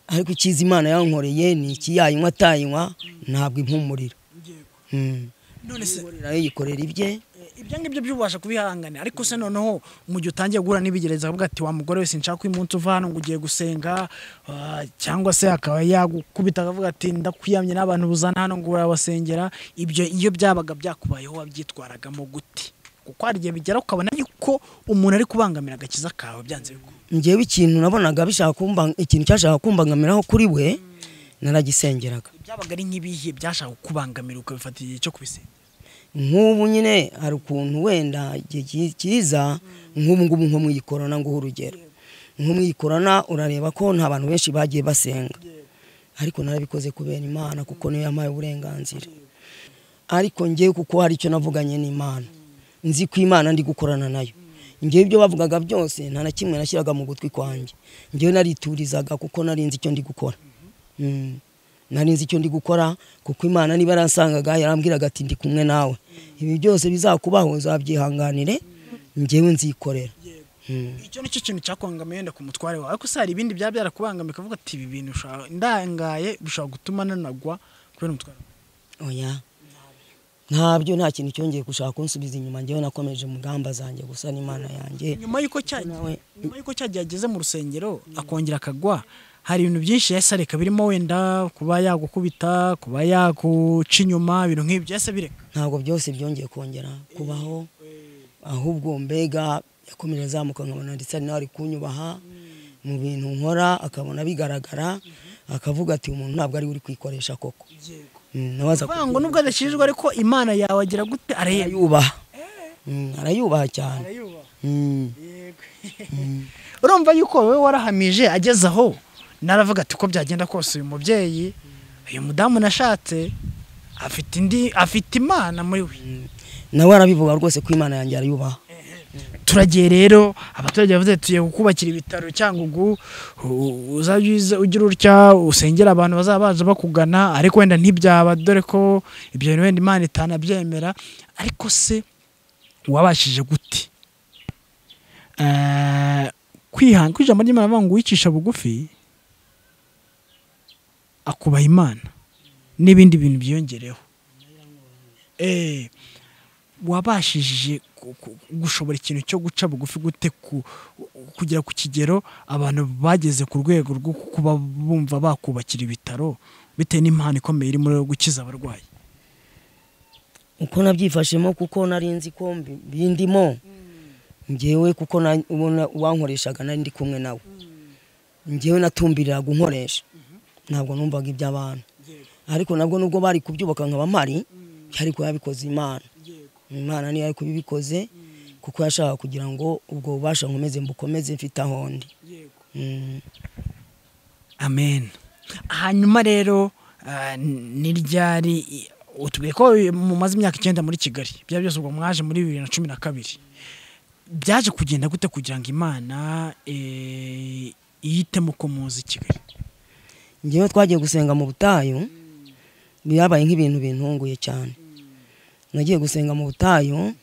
ariko icyiza imana yankoreye ni iki yayinywa atayinywa ntabwo impumurira Mm. none se Impumurira ye yikorera ibye eh, ibyo ngibyo by'ubasha kubihangana ariko se noneho mu gihe utangiye guhura n'ibigereza akavuga ati wa mugore wese nshaka uyu munsi uva hano ngo ugiye gusenga ah, cyangwa se akaba yagukubita akavuga ati ndakwiyamye n'abantu buzana hano ngo urabasengera ibyo iyo byabaga byakubayeho wabyitwaragamo gute kuko hari igihe bigera ukabona yuko umuntu ari kubangamira agakiza kawe byanze bikunze ngewe ikintu nabonaga bishaka kumba ikintu cyashaka kumbangamiraho kuri we naragisengeraga byabaga ari nk'ibihe byashaka kukubangamira ukabifata igihe cyo kubisengera nk'ubu nyine hari ukuntu wenda igihe ki- kiza nk'ubu ngubu nko mu iyi korona nguha urugero nko mu iyi korona urareba ko nta bantu benshi bagiye basenga ariko narabikoze kubera imana kuko niyo yampaye uburenganzira ariko ngewe kuko hari icyo navuganye n'imana nzi ko imana ndi gukorana nayo ngewe ibyo bavugaga byose nta na kimwe nashyiraga mu gutwi kwanjye ngewe nariturizaga kuko nari nzi icyo ndi gukora Mm. nari nzi icyo ndi gukora kuko imana niba yarasangaga yarambwiraga ati ndi kumwe nawe ibi byose bizakubaho uzabyihanganire ngewe nzikorera icyo nicyo kintu cyakubangamiye wenda ku mutware wawe ariko se hari ibindi byaba byarakubangamiye ukavuga ati ibi bintu ushaka- ndangaye bishobora gutuma nanagwa kubera umutware wawe." oya ntabyo nta kintu cyongeye gushaka kunsubiza inyuma njyewe nakomeje mu ngamba zanjye gusa n'imana yanjye nyuma y'uko cya nawe nyuma y'uko cyagiye ageze mu rusengero akongera akagwa hari ibintu byinshi yahise areka birimo wenda kuba yagukubita kuba yaguca inyuma ibintu nk'ibyo yahise bireka ntabwo byose byongeye kongera kubaho ahubwo mbega yakomeje azamuka nkabona ndetse ari nawe ari kunyubaha mu bintu nkora akabona bigaragara akavuga ati umuntu ntabwo ari we uri kwikoresha koko Mm, nawe aza kuvuga ngo nubwo adashinjwa ariko imana yawe agira gute arayubaha arayubaha Mm, arayubaha cyane Mm. urumva yuko wowe warahamije ageze aho naravuga ati uko byagenda kose uyu mubyeyi uyu mudamu nashatse afite indi afite imana muri we nawe arabivuga rwose ko imana yanjye arayubaha turagiye rero abaturage bavuze ati tugiye kukubakira ibitaro cyangugu u- uzajye uza- ugira utya usengera abantu bazaba baza bakugana ariko wenda ntibyaba dore ko ibyo bintu wenda imana itanabyemera ariko se wabashije gute Eh, kwihanga ko ijambo ry'imana avuga ngo uwicisha bugufi akubaha imana n'ibindi bintu byiyongereho eh wabashije ku- ku- gushobora ikintu cyo guca bugufi gute ku- kugera ku kigero abantu bageze ku rwego rwo kuba bumva bakubakira ibitaro bitewe n'impano ikomeye iri muri yo gukiza abarwayi uko nabyifashemo kuko nari nzi ko mbi- bindimo njyewe kuko na- ubona uwankoreshaga nari ndi kumwe nawe njyewe natumbirira gukoresha ntabwo numvaga iby'abantu ariko nabwo nubwo bari kubyubaka nkaba mpari byari kuba yabikoze imana imana niyo yari kubibikoze kuko yashakaga kugira ngo ubwo bubasha nkomeze mbukomeze mfite aho ndi Mm. amen hanyuma rero ah, ni ryari i- utubwiye ko mumaze imyaka icyenda muri kigali byaba byose ubwo mwaje muri bibiri na cumi na kabiri byaje kugenda gute kugira ngo imana eh, yitemo ko muzi kigali njyewe twagiye gusenga mu butayu byabaye nk'ibintu bintunguye cyane nagiye gusenga mu butayu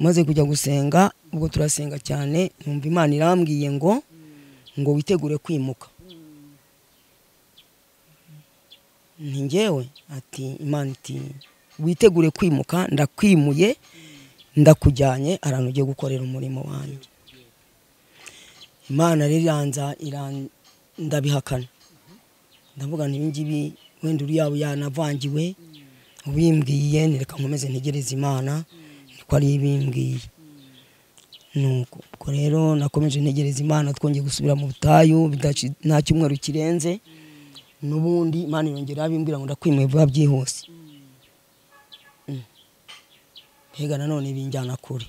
maze kujya gusenga ubwo turasenga cyane numva imana irambwiye ngo ngo witegure kwimuka ni njyewe ati imana iti witegure kwimuka ndakwimuye ndakujyanye ahantu ugiye gukorera umurimo wanjye imana rero iranza iran- ndabihakana ndavuga nti ibingibi wenda uri yaba yanavangiwe ubimbwiye nireka nkomeze ntegereze imana niko ari ibimbwiye nuko ubwo rero nakomeje ntegereza imana twongeye gusubira mu butayu bidaci- nta cyumweru kirenze n'ubundi imana irongera abimbwira ngo ndakwimuye vuba byihuse Mm. mbega nanone binjyana kure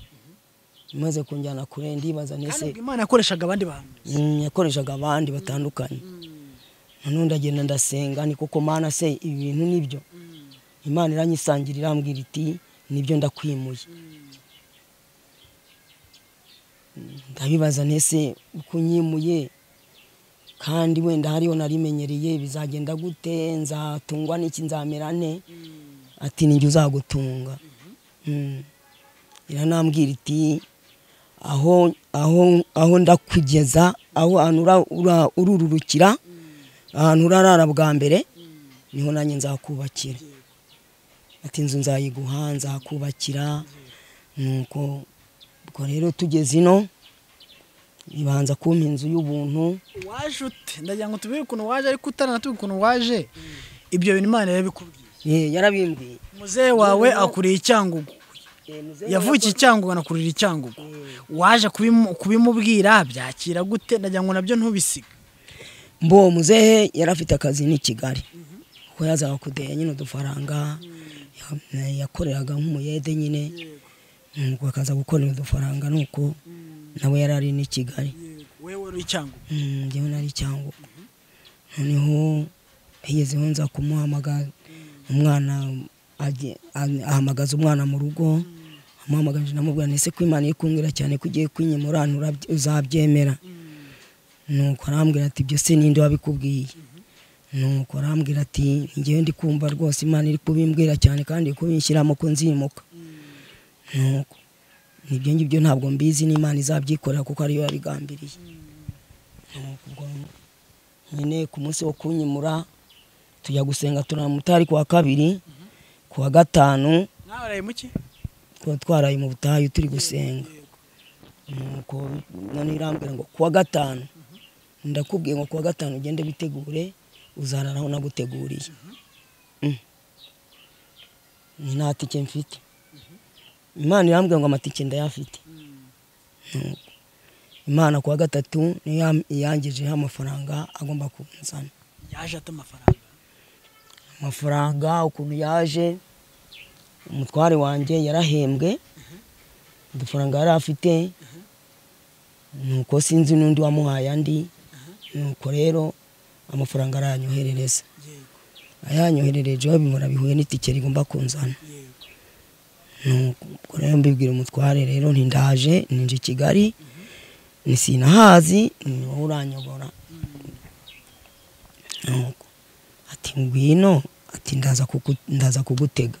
imaze kunjyana kure ndibaza kandi ntese ubwo imana yakoreshaga abandi bantu Mm, yakoreshaga abandi batandukanye none ndagenda ndasenga ni koko mana se ibi bintu nibyo imana iranyisangira irambwira iti nibyo ndakwimuye Mm, ndabibaza ntese uko unyimuye kandi wenda hariho narimenyereye bizagenda gute nzatungwa n'iki nzamera ne ati ninjye uzagutunga Mm. iranambwira iti aho aho aho ndakugeza aho ahantu ura- ura- ururukira ahantu urarara bwa mbere niho nanjye nzakubakira ati inzu nzayiguha nzakubakira nuko ubwo rero tugeze ino ibanza kumpa inzu y'ubuntu waje ute ndagira ngo tubwire ukuntu waje ariko utaranatubwira ukuntu waje ibyo bintu imana yabikubwiye Eh, yarabimbwiye muzehe wawe akuriye icyangugu Eh, muzehe yavukiye icyangugu anakurira icyangugu waje kubimu- kubimubwira byakira gute ndagira ngo nabyo ntubisiga mbo muzehe yari afite akazi ni kigali kuko yazaga kudeya nyine udufaranga ya- yakoreraga nk'umuyede nyine nuko akaza gukorera udufaranga nuko nawe yari ari ni kigali wewe uri icyangugu Mm, njyewe nari cyangugu noneho higezeho nza kumuhamagara umwana ajye- a- ahamagaza umwana mu rugo amuhamagaje ndamubwira nese ko imana iri kumbwira cyane ko ugiye kwinyemura ahantu urabye- uzabyemera nuko arambwira ati ibyo se ninde wabikubwiye nuko arambwira ati njyewe ndi kumva rwose imana iri kubimbwira cyane kandi iri kubinshyiramo ko nzimuka nuko ibyo ngibyo ntabwo mbizi n'imana izabyikorera kuko ariyo yabigambiriye Ubwo nyine ku munsi wo kunyimura tujya gusenga turamuta ari kuwa kabiri kuwa gatanu mwabaraye muki tuba twaraye mu butayu turi gusenga nuko none irambwira ngo kuwa gatanu ndakubwiye ngo kuwa gatanu ugende bitegure uzarara aho naguteguriye Mm. ni nta tike mfite imana irambwira ngo amatike ndayafite Nuko, imana kuwa gatatu niyo yam- iyangejeho amafaranga agomba kunzana yaje ata amafaranga amafaranga ukuntu yaje umutware wanjye yarahembwe udufaranga yari afite nuko sinzi n'undi wamuhaye andi nuko rero amafaranga arayanyoherereza yego ayanyohererejeho bimura bihuye n'itike rigomba kunzana yego nuko rero mbibwira umutware rero ntindaje ninje i kigali ni sinahazi ni wowe uranyobora nuko ati ngwino ati ndaza kuku- ndaza kugutega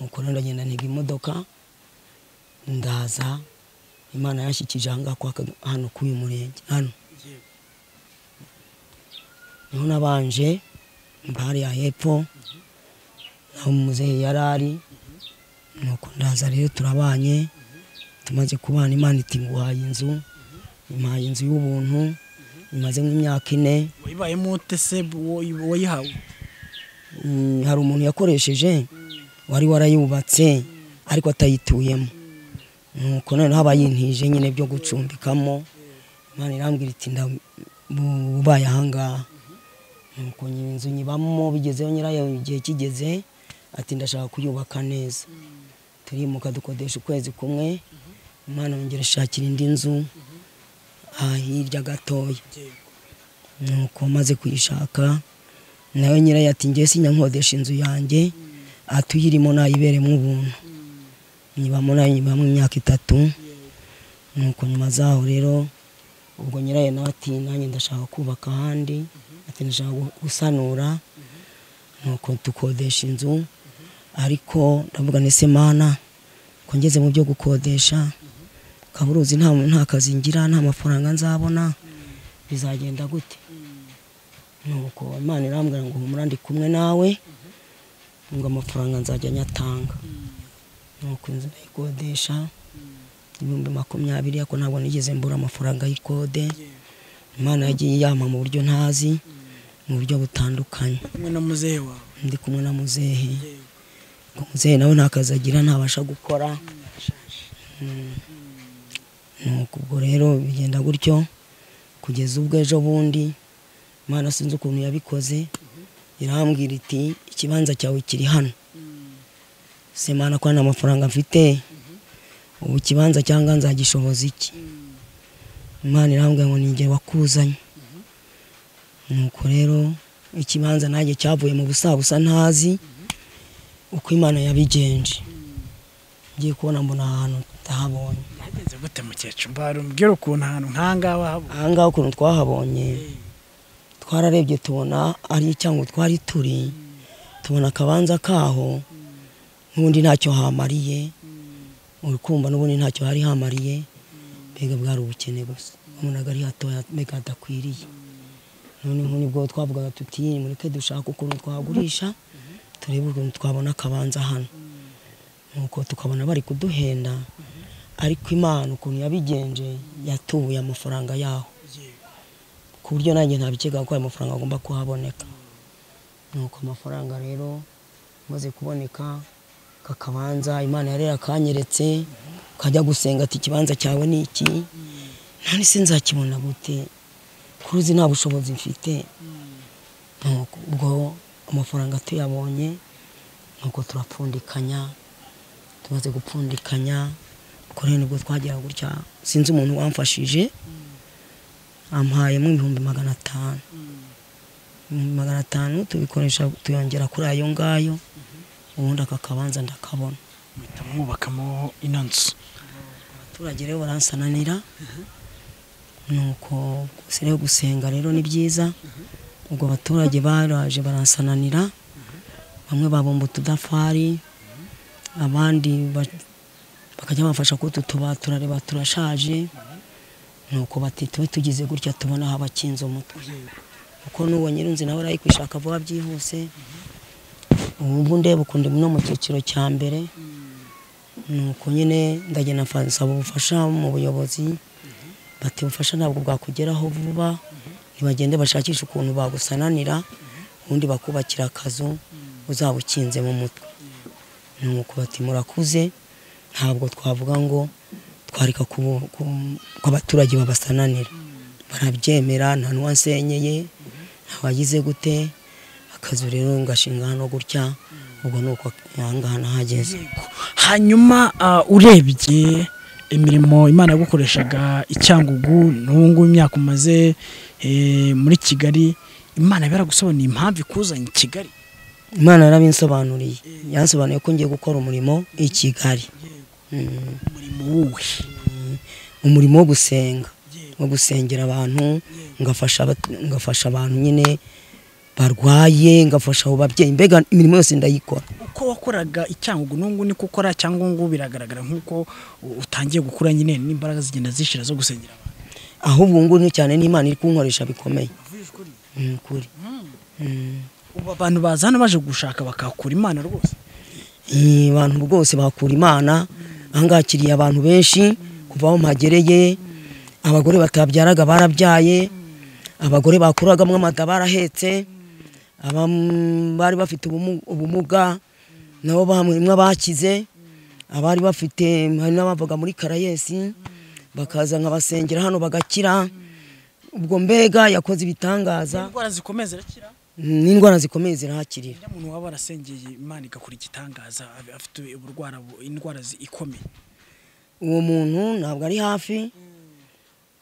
nuko rero ndagenda ntega imodoka ndaza imana yashyikije aha ngaha kwa Kaga- hano k'uyu murenge hano yego niho nabanje bare ya hepfo naho muzehe yari ari nuko ndaza rero turabanye tumaze kubana imana iti nguhaye inzu imuhaye inzu y'ubuntu imaze nk'imyaka ine wayibayemo ute se wo- wayihawe Mm, hari umuntu yakoresheje wari warayubatse ariko atayituyemo nuko noneho aba yintije nyine byo gucumbikamo imana irambwira iti ndabubaye ahangaha nuko nyiri inzu nyibamo bigezeho nyirayo igihe kigeze ati ndashaka kuyubaka neza turimuka dukodesha ukwezi kumwe imana yongera ishakira indi nzu ah, hirya gatoya yego nuko maze kuyishaka nawe nyirayo ati ngewe sinyankodesha inzu yanjye atuyirimo nayiberemo ubuntu nyibamo nayo nyibamo imyaka itatu nuko nyuma zaho rero ubwo nyirayo nawe ati nanjye ndashaka kubaka ahandi ati ndashaka gu- gusanura nuko dukodesha inzu ariko ndavuga nese mana ko ngeze mu byo gukodesha ukaba uruzi nta nta kazi ngira nta mafaranga nzabona bizagenda gute nuko imana irambwira ngo humura ndi kumwe nawe ngo amafaranga nzajya nyatanga nuko inzu ndayikodesha ibihumbi makumyabiri ariko ntabwo nigeze mbura amafaranga y'ikode imana yagiye yampa mu buryo ntazi mu buryo butandukanye kumwe na muzehe wawe ndi kumwe na muzehe yego ngo muzehe nawe nta kazi agira ntabasha gukora yashaje nuko ubwo rero bigenda gutyo kugeza ubwo ejo bundi imana sinzi ukuntu yabikoze irambwira iti ikibanza cyawe kiri hano se mana ko nta mafaranga mfite ubu ikibanza cyangwa nzagishoboza iki imana irambwira ngo ni njye wakuzanye nuko rero ikibanza nanjye cyavuye mu busabusa ntazi uko imana yabigenje ngiye kubona mbona ahantu ndahabonye yagenze gute mukecuru mbara umbwira ukuntu ahantu nk'ahangaha wahabonye ahangaha ukuntu twahabonye twararebye tubona ari cyangwa twari turi tubona akabanza kaho n'ubundi ntacyo hamariye uri kumva n'ubundi ntacyo hari hamariye mbega bwari ubukene gusa wabonaga ari hatoya mbega hadakwiriye noneho nibwo twavugaga tuti mureke dushaka ukuntu twagurisha turebe ukuntu twabona akabanza hano nuko tukabona bari kuduhenda ariko imana ukuntu yabigenje yatubuye amafaranga yaho yego ku buryo nanjye ntabikekaga ko ayo mafaranga agomba kuhaboneka nuko amafaranga rero amaze kuboneka kakabanza imana yari yakanyeretse kajya gusenga ati ikibanza cyawe ni iki none se nzakibona gute kuruzi nta bushobozi mfite Nuko ubwo amafaranga tuyabonye nuko turapfundikanya tumaze gupfundikanya ubwo rero nibwo twagera gutya sinzi umuntu wamfashije ampayemo ibihumbi magana atanu ibihumbi magana atanu tubikoresha tuyongera kuri ayo ngayo ubundi aka kabanza ndakabona muhita mwubakamo ino nzu abaturage rero baransananira nuko gusa rero gusenga rero ni byiza ubwo abaturage baraje baransananira bamwe babumba utudafari abandi ba- bakajya bamfasha kututuba turareba turashaje nuko bati tube tugize gutya tubona aho abakinze umutwe kuko n'uwo nyirunzi nawe arayikwishaka vuba byihuse ubu ndeba ukundi no mu cyiciro cya mbere nuko nyine ndagenda nsaba ubufasha mu buyobozi bati ubufasha ntabwo bwakugeraho vuba ntibagende bashakisha ukuntu bagusananira ubundi bakubakira akazu uzaba ukinze mu mutwe nuko bati murakuze ntabwo twavuga ngo twareka ku- ku- ko abaturage babasananira barabyemera nta n'uwansenyeye ntawagize gute akazu rero ngashinga hano gutya ubwo ni uko aha ngaha nahageze hanyuma ah, urebye imirimo imana yagukoreshaga icyangugu n'ubungubu imyaka umaze eh, muri kigali imana yaba yaragusobanuriye impamvu ikuzanye i kigali imana yarabinsobanuriye yansobanuye ko ngiye gukora umurimo i kigali Mm. umurimo wuwe umurimo wo gusenga wo gusengera abantu ngafasha abat- ngafasha abantu nyine barwaye ngafasha abo babyeyi mbega imirimo yose ndayikora uko wakoraga icyangugu n'ubungubu niko ukora cyangugu biragaragara nk'uko u- utangiye gukura nyine n'imbaraga zigenda zishira zo gusengera abantu aho ubu ngubu ni cyane n'imana iri kunkoresha bikomeye ni ukuri Mm. ubu abantu baza hano baje gushaka bakakura imana rwose Eh, abantu rwose bakura imana ahangakiriye abantu benshi kuva aho mpagereye abagore batabyaraga barabyaye abagore bakuragamo amata barahetse abam- bari bafite ubumu- ubumuga nabo bamwe bakize abari bafite hari n'abavaga muri karayesi bakaza nkabasengera hano bagakira ubwo mbega yakoze ibitangaza indwara zikomeye zirakira n'indwara zikomeye zirahakirira iyo umuntu waba warasengeye imana igakora igitangaza af- afite uburwara bu- indwara zi- ikomeye uwo muntu ntabwo ari hafi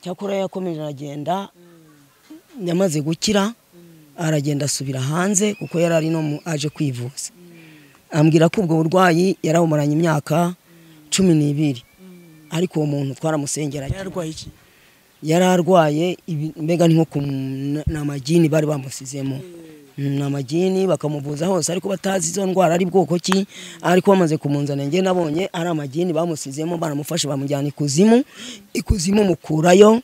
cyakora yakomeje aragenda yamaze gukira aragenda asubira hanze kuko yari ari no mu- aje kwivuza ambwira ko ubwo burwayi yarabumuranye imyaka cumi n'ibiri ariko uwo muntu twaramusengera yararwaye iki yari arwaye ibi- mbega ni nko ku n- ni amagini bari bamusizemo Mm, ni amagini bakamuvuza hose ariko batazi izo ndwara ari bwoko ki ariko bamaze kumunzana njye nabonye ari amagini bamusizemo baramufashe bamujyana ikuzimu ikuzimu mukurayo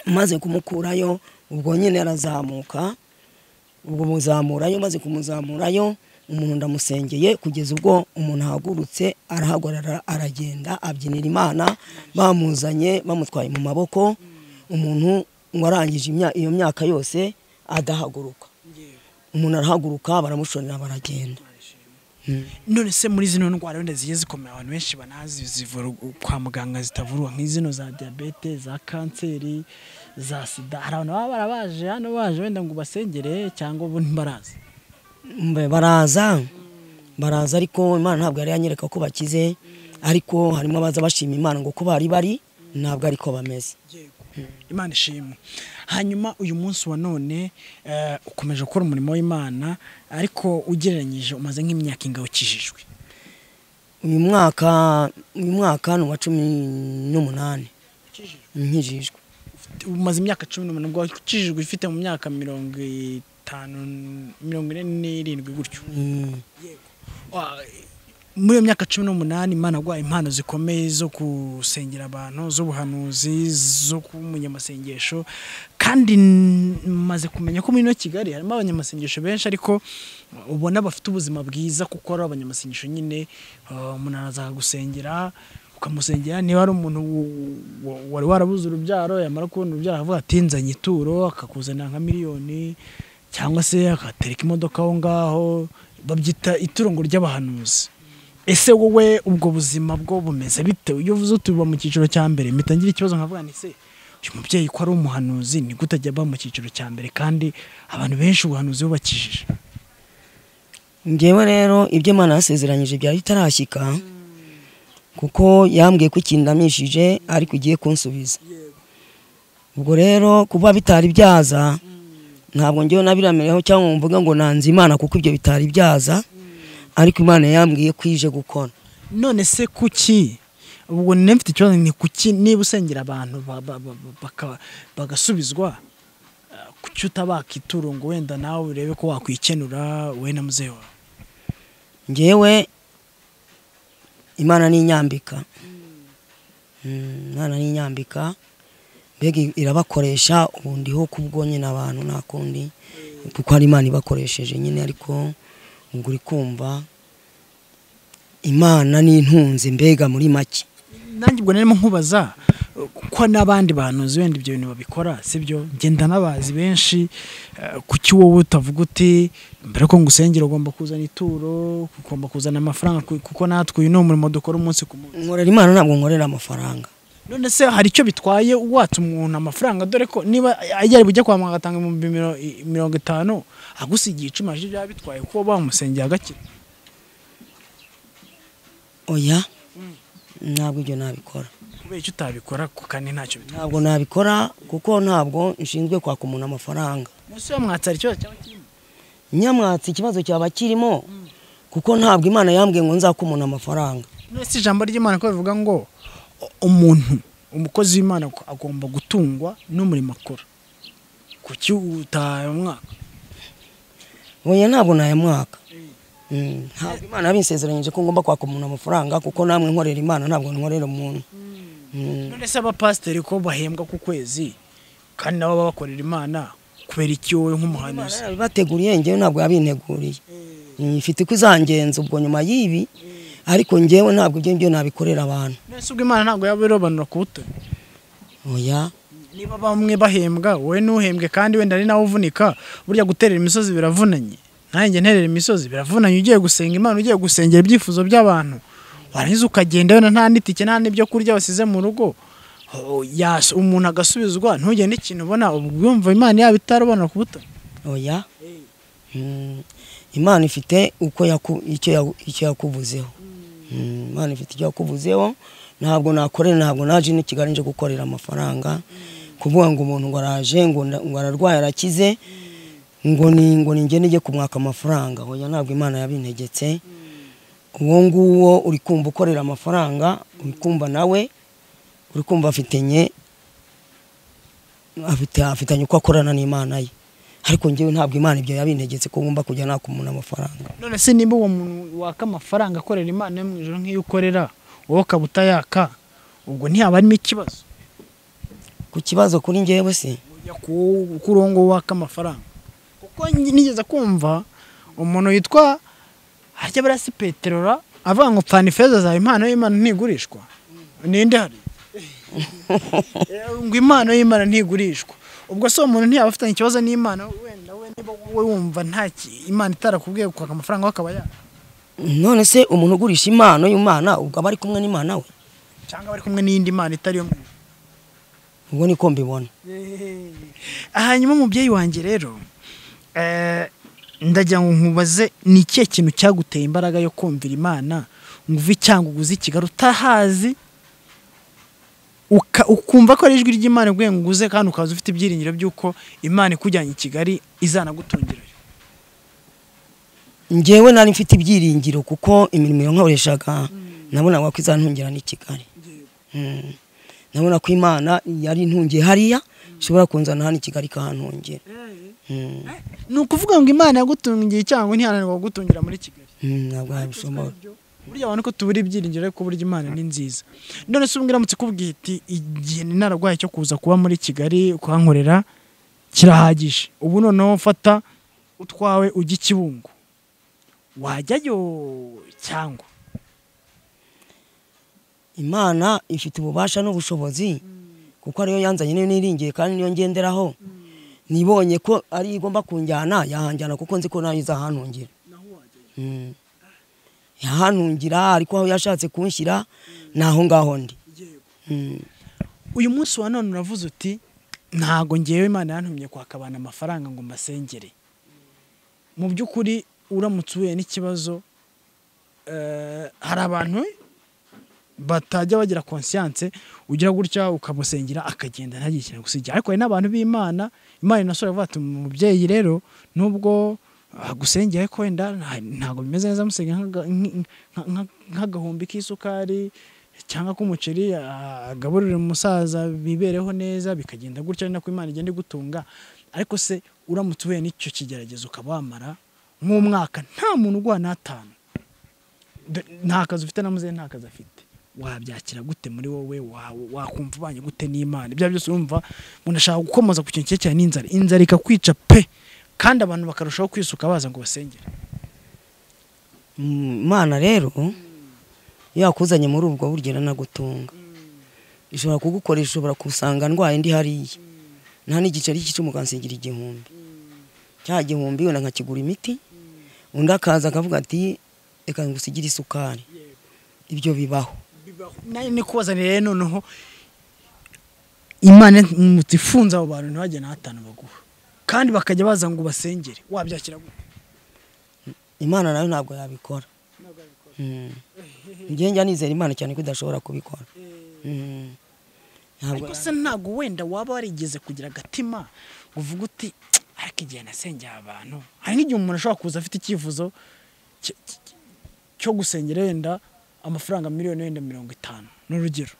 maze kumukurayo ubwo nyine arazamuka ubwo muzamurayo maze kumuzamurayo umuntu ndamusengeye kugeza ubwo umuntu ahagurutse arahagarara aragenda abyinira imana bamuzanye bamutwaye mu maboko umuntu ngo arangije imya- iyo myaka yose adahaguruka umuntu arahaguruka baramushorera baragenda Mm. none se muri zino ndwara wenda zigiye zikomeye abantu benshi banazi zivura u- kwa muganga zitavurwa nk'izino za diyabete za kanseri za sida hari abantu baba barabaje hano baje wenda ngo basengere cyangwa bo ntibarazi Mbe, baraza baraza ariko imana ntabwo yari yanyereka ko bakize ariko harimo abaza bashima imana ngo ko bari bari ntabwo ariko bameze imana ishimwe hanyuma uyu munsi wa none eh, ukomeje gukora umurimo w'imana ariko ugereranyije umaze nk'imyaka ingabo ukijijwe uyu mwaka uyu mwaka ni uwa cumi n'umunani nkijijwe umaze imyaka cumi n'umunani ubwo ukijijwe ufite mu myaka mirongo itanu mirongo ine n'irindwi gutyo Mm. Wa- muri iyo myaka cumi n'umunani imana yaguhaye impano zikomeye zo gusengera abantu z'ubuhanuzi zo kuba umunyamasengesho kandi n- maze kumenya ko muri ino kigali harimo abanyamasengesho benshi ariko ubona bafite ubuzima bwiza kuko ari abanyamasengesho nyine eh, umuntu araza akagusengera ukamusengera niba ari umuntu w- w- wari warabuze urubyaro yamara kubona urubyaro avuga ati nzanye ituro akakuzanira nka miliyoni cyangwa se akatereka imodoka aho ngaho babyita iturongo ry'abahanuzi ese wowe ubwo buzima bwo bumeze bite iyo uvuze utuba mu cyiciro cya mbere mpita ngira ikibazo nkavuga nti se uyu mubyeyi ko ari umuhanuzi ni gute ajya aba mu cyiciro cya mbere kandi abantu benshi ubuhanuzi bubakijije njyewe rero ibyo imana yasezeranyije byari bitarashyika kuko yambwiye ko ikintu ndamishije ariko igiye kunsubiza ubwo rero kuba bitari byaza ntabwo njyewe nabiramireho cyangwa ngo mvuga ngo nanze imana kuko ibyo bitari byaza ariko imana yambwiye ko ije gukora none se kuki ubwo nari mfite ikibazo ni kuki niba usengera abantu ba- ba- ba- ba- baka- bagasubizwa eh, kuki utabaka ituro ngo wenda nawe urebe ko wakwikenura wowe na muzehe wawe njyewe imana n'inyambika imana n'inyambika mbega irabakoresha ubu ndiho kubwo nyine abantu nta kundi kuko hari imana ibakoresheje nyine ariko ubwo uri kumva imana n'intunzi mbega muri make nanjye ubwo narimo nkubaza ko n'abandi bantu uzi wenda ibyo bintu babikora sibyo ngenda n'abazi benshi eh, kuki wowe utavuga uti mbere ko ngusengera ugomba kuzana ituro ugomba kuzana amafaranga ku- kuko natwe uyu ni umurimo dukora umunsi ku munsi nkorera imana ntabwo nkorera amafaranga none se hari icyo bitwaye watse umuntu amafaranga dore ko niba ajya bujya kwa muganga agatanga ibihumbi miro- i- mirongo itanu agusigiye icumi aje byaba bitwaye kuba bamusengera agakira oya ntabwo ibyo nabikora kubera icyo utabikora ku kandi ntacyo bitwaye ntabwo nabikora kuko ntabwo nshinzwe kwaka umuntu amafaranga munsi yamwatsa hari ikibazo cyaba kirimo nyamwatsi ikibazo cyaba kirimo kuko ntabwo imana yambwiye ngo nzake umuntu amafaranga none se ijambo ry'imana ko bivuga ngo u- umuntu umukozi w'imana ag- agomba gutungwa n'umurimo akora kuki utayamwaka oya ntabwo nayamwaka Mm, ntabwo imana yabinsezeranyije ko ngomba kwaka umuntu amafaranga kuko namwe nkorera imana ntabwo nkorera umuntu Mm. none se abapasiteri ko bahembwa ku kwezi kandi nabo baba bakorera imana kubera iki wowe Imana nk'umuhanuzi yabibateguriye ngewe ntabwo yabinteguriye Mm, ifite uko izangenza ubwo nyuma y'ibi ariko ngewe ntabwo ibyo ngibyo nabikorera abantu none se ubwo imana ntabwo yaba irobanura ku butoni oya niba bamwe bahembwa wowe ntuhembwe kandi wenda ari nawe uvunika burya guterera imisozi biravunanye nanjye nterera imisozi biravunanye ugiye gusenga imana ugiye gusengera ibyifuzo by'abantu warangiza ukagenda wenda nta n'itike nta n'ibyo kurya basize mu rugo Oh, yas- umuntu agasubizwa ntugende ikintu ubona ubwo yumva imana yaba itarubona ku buto oya Mm, imana ifite uko yaku- icyo yaku- icyo yakuvuzeho Mm, imana ifite icyo yakuvuzeho ntabwo nakorera ntabwo naje ino kigali nje gukorera amafaranga kuvuga ngo umuntu ngo araje ngo nda- ngo ararwaye arakize ngo ni ngo ninge nijye kumwaka amafaranga oya ntabwo imana yabintegetse uwo nguwo uri kumva ukorera amafaranga uri kumva nawe uri kumva afitenye afite afitanye uko akorana n'imana ye ariko ngewe ntabwo imana ibyo yabintegetse ko ngomba kujya naka umuntu amafaranga none se niba uwo muntu waka amafaranga akorera imana yo mu ijoro nk'iyo ukorera wowe ukaba utayaka ubwo ntihaba harimo ikibazo ku kibazo kuri ngewe se kujya ku- kuri uwo nguwo waka amafaranga kuko nge- nigeze kumva umuntu witwa haryabarasi peterora avuga ngo pfana ifeza zawe impano y'imana ntigurishwa ninde hari Eh, ngo impano y'imana ntigurishwa ubwo se uwo muntu ntiyaba afitanye ikibazo n'imana wenda we niba wowe wumva nta ki- imana itarakubwiye kwaka amafaranga we akaba yaka none se umuntu ugurisha impano y'imana ubwo aba ari kumwe n'imana we cyangwa bari kumwe n'iyindi mana itari yo mu ijuru. ubwo niko mbibona hanyuma umubyeyi wanjye rero eh, ndagira ngo nkubaze ni ikihe kintu cyaguteye imbaraga yo kumvira imana ngo uve cyangwa uguze ikigali utahazi uka- ukumva ko ari ijwi ry'imana iguhe ngo uguze kandi ukaza ufite ibyiringiro by'uko imana ikujyanye i kigali izanagutungirayo ngewe nari mfite ibyiringiro kuko imirimo yankoreshaga nabonaga ko izantungira n'i kigali Mm. nabona ko imana yari intungiye hariya ishobora kunzana hano i kigali ikahantungira Mm. ni ukuvuga ngo imana yagutungiye cyangwa ntihananirwa kugutungira muri kigali Mm, ntabwo yabishobora burya abantu ko tubura ibyiringiro ariko burya imana ni nziza none se ubwo iramutse ikubwiye iti igihe ni nararwaye cyo kuza kuba muri kigali kuhankorera kirahagije ubu noneho fata utwawe ujye i kibungo wajyayo cyangwa imana ifite ububasha n'ubushobozi kuko ariyo yanzanye niyo niringiye kandi niyo ngenderaho nibonye ko ari igomba kunjyana yahanjyana kuko nzi ko nayo izahantungira Mm. yahantungira ariko aho yashatse kunshyira ni aho ngaho ndi Mm. uyu munsi wa none uravuze uti ntago ngewe imana yantumye kwaka abantu amafaranga ngo mbasengere mu by'ukuri uramutse uhuye n'ikibazo eh, hari abantu batajya bagira konsiyanse ugira gutya ukamusengera akagenda ntagire ikintu gusigira ariko hari n'abantu b'imana imana inasura ivuga ati umubyeyi rero nubwo agusengera ariko wenda nta- ntabwo bimeze neza amusengera nk'aga- nk- nk- nk- nk'agahumbi k'isukari cyangwa k'umuceri ah, agaburire umusaza bibereho neza bikagenda gutya ari nako imana igenda igutunga ariko se uramutse uhuye n'icyo kigeragezo ukaba wamara nk'umwaka nta muntu urwana atanu nta kazi ufite na muzehe nta kazi afite wabyakira gute muri wowe wa- wakumva ubanye gute n'imana ibyo ari byo byose urumva umuntu ashaka gukomoza ku kintu cyerekeranye n'inzara inzara ikakwica pe kandi abantu bakarushaho kwisuka baza ngo basengere Mm, imana rero yakuzanye muri ubwo buryo iranagutunga ishobora kugukoresha ushobora kusanga ndwaye ndi hariya nta n'igiceri cy'icumu ukansigira igihumbi cya gihumbi wenda nkakigura imiti undi akaza akavuga ati reka ngusigire isukari ibyo bibaho nayo ni kubazanira rero noneho imana imutse ifunze abo bantu ntibajya na hatanu baguha kandi bakajya baza ngo basengere wabyakira gute imana nayo ntabwo yabikora Mm. njye njya nizera imana cyane ko idashobora kubikora Mm. Ntabwo ariko se ntabwo wenda waba warigeze kugira agatima ngo uvuge uti ariko igihe nasengeye abantu hari nk'igihe umuntu ashobora kuza afite icyifuzo cy- cy- cy- cyo gusengera wenda amafaranga miliyoni wenda mirongo itanu ni urugero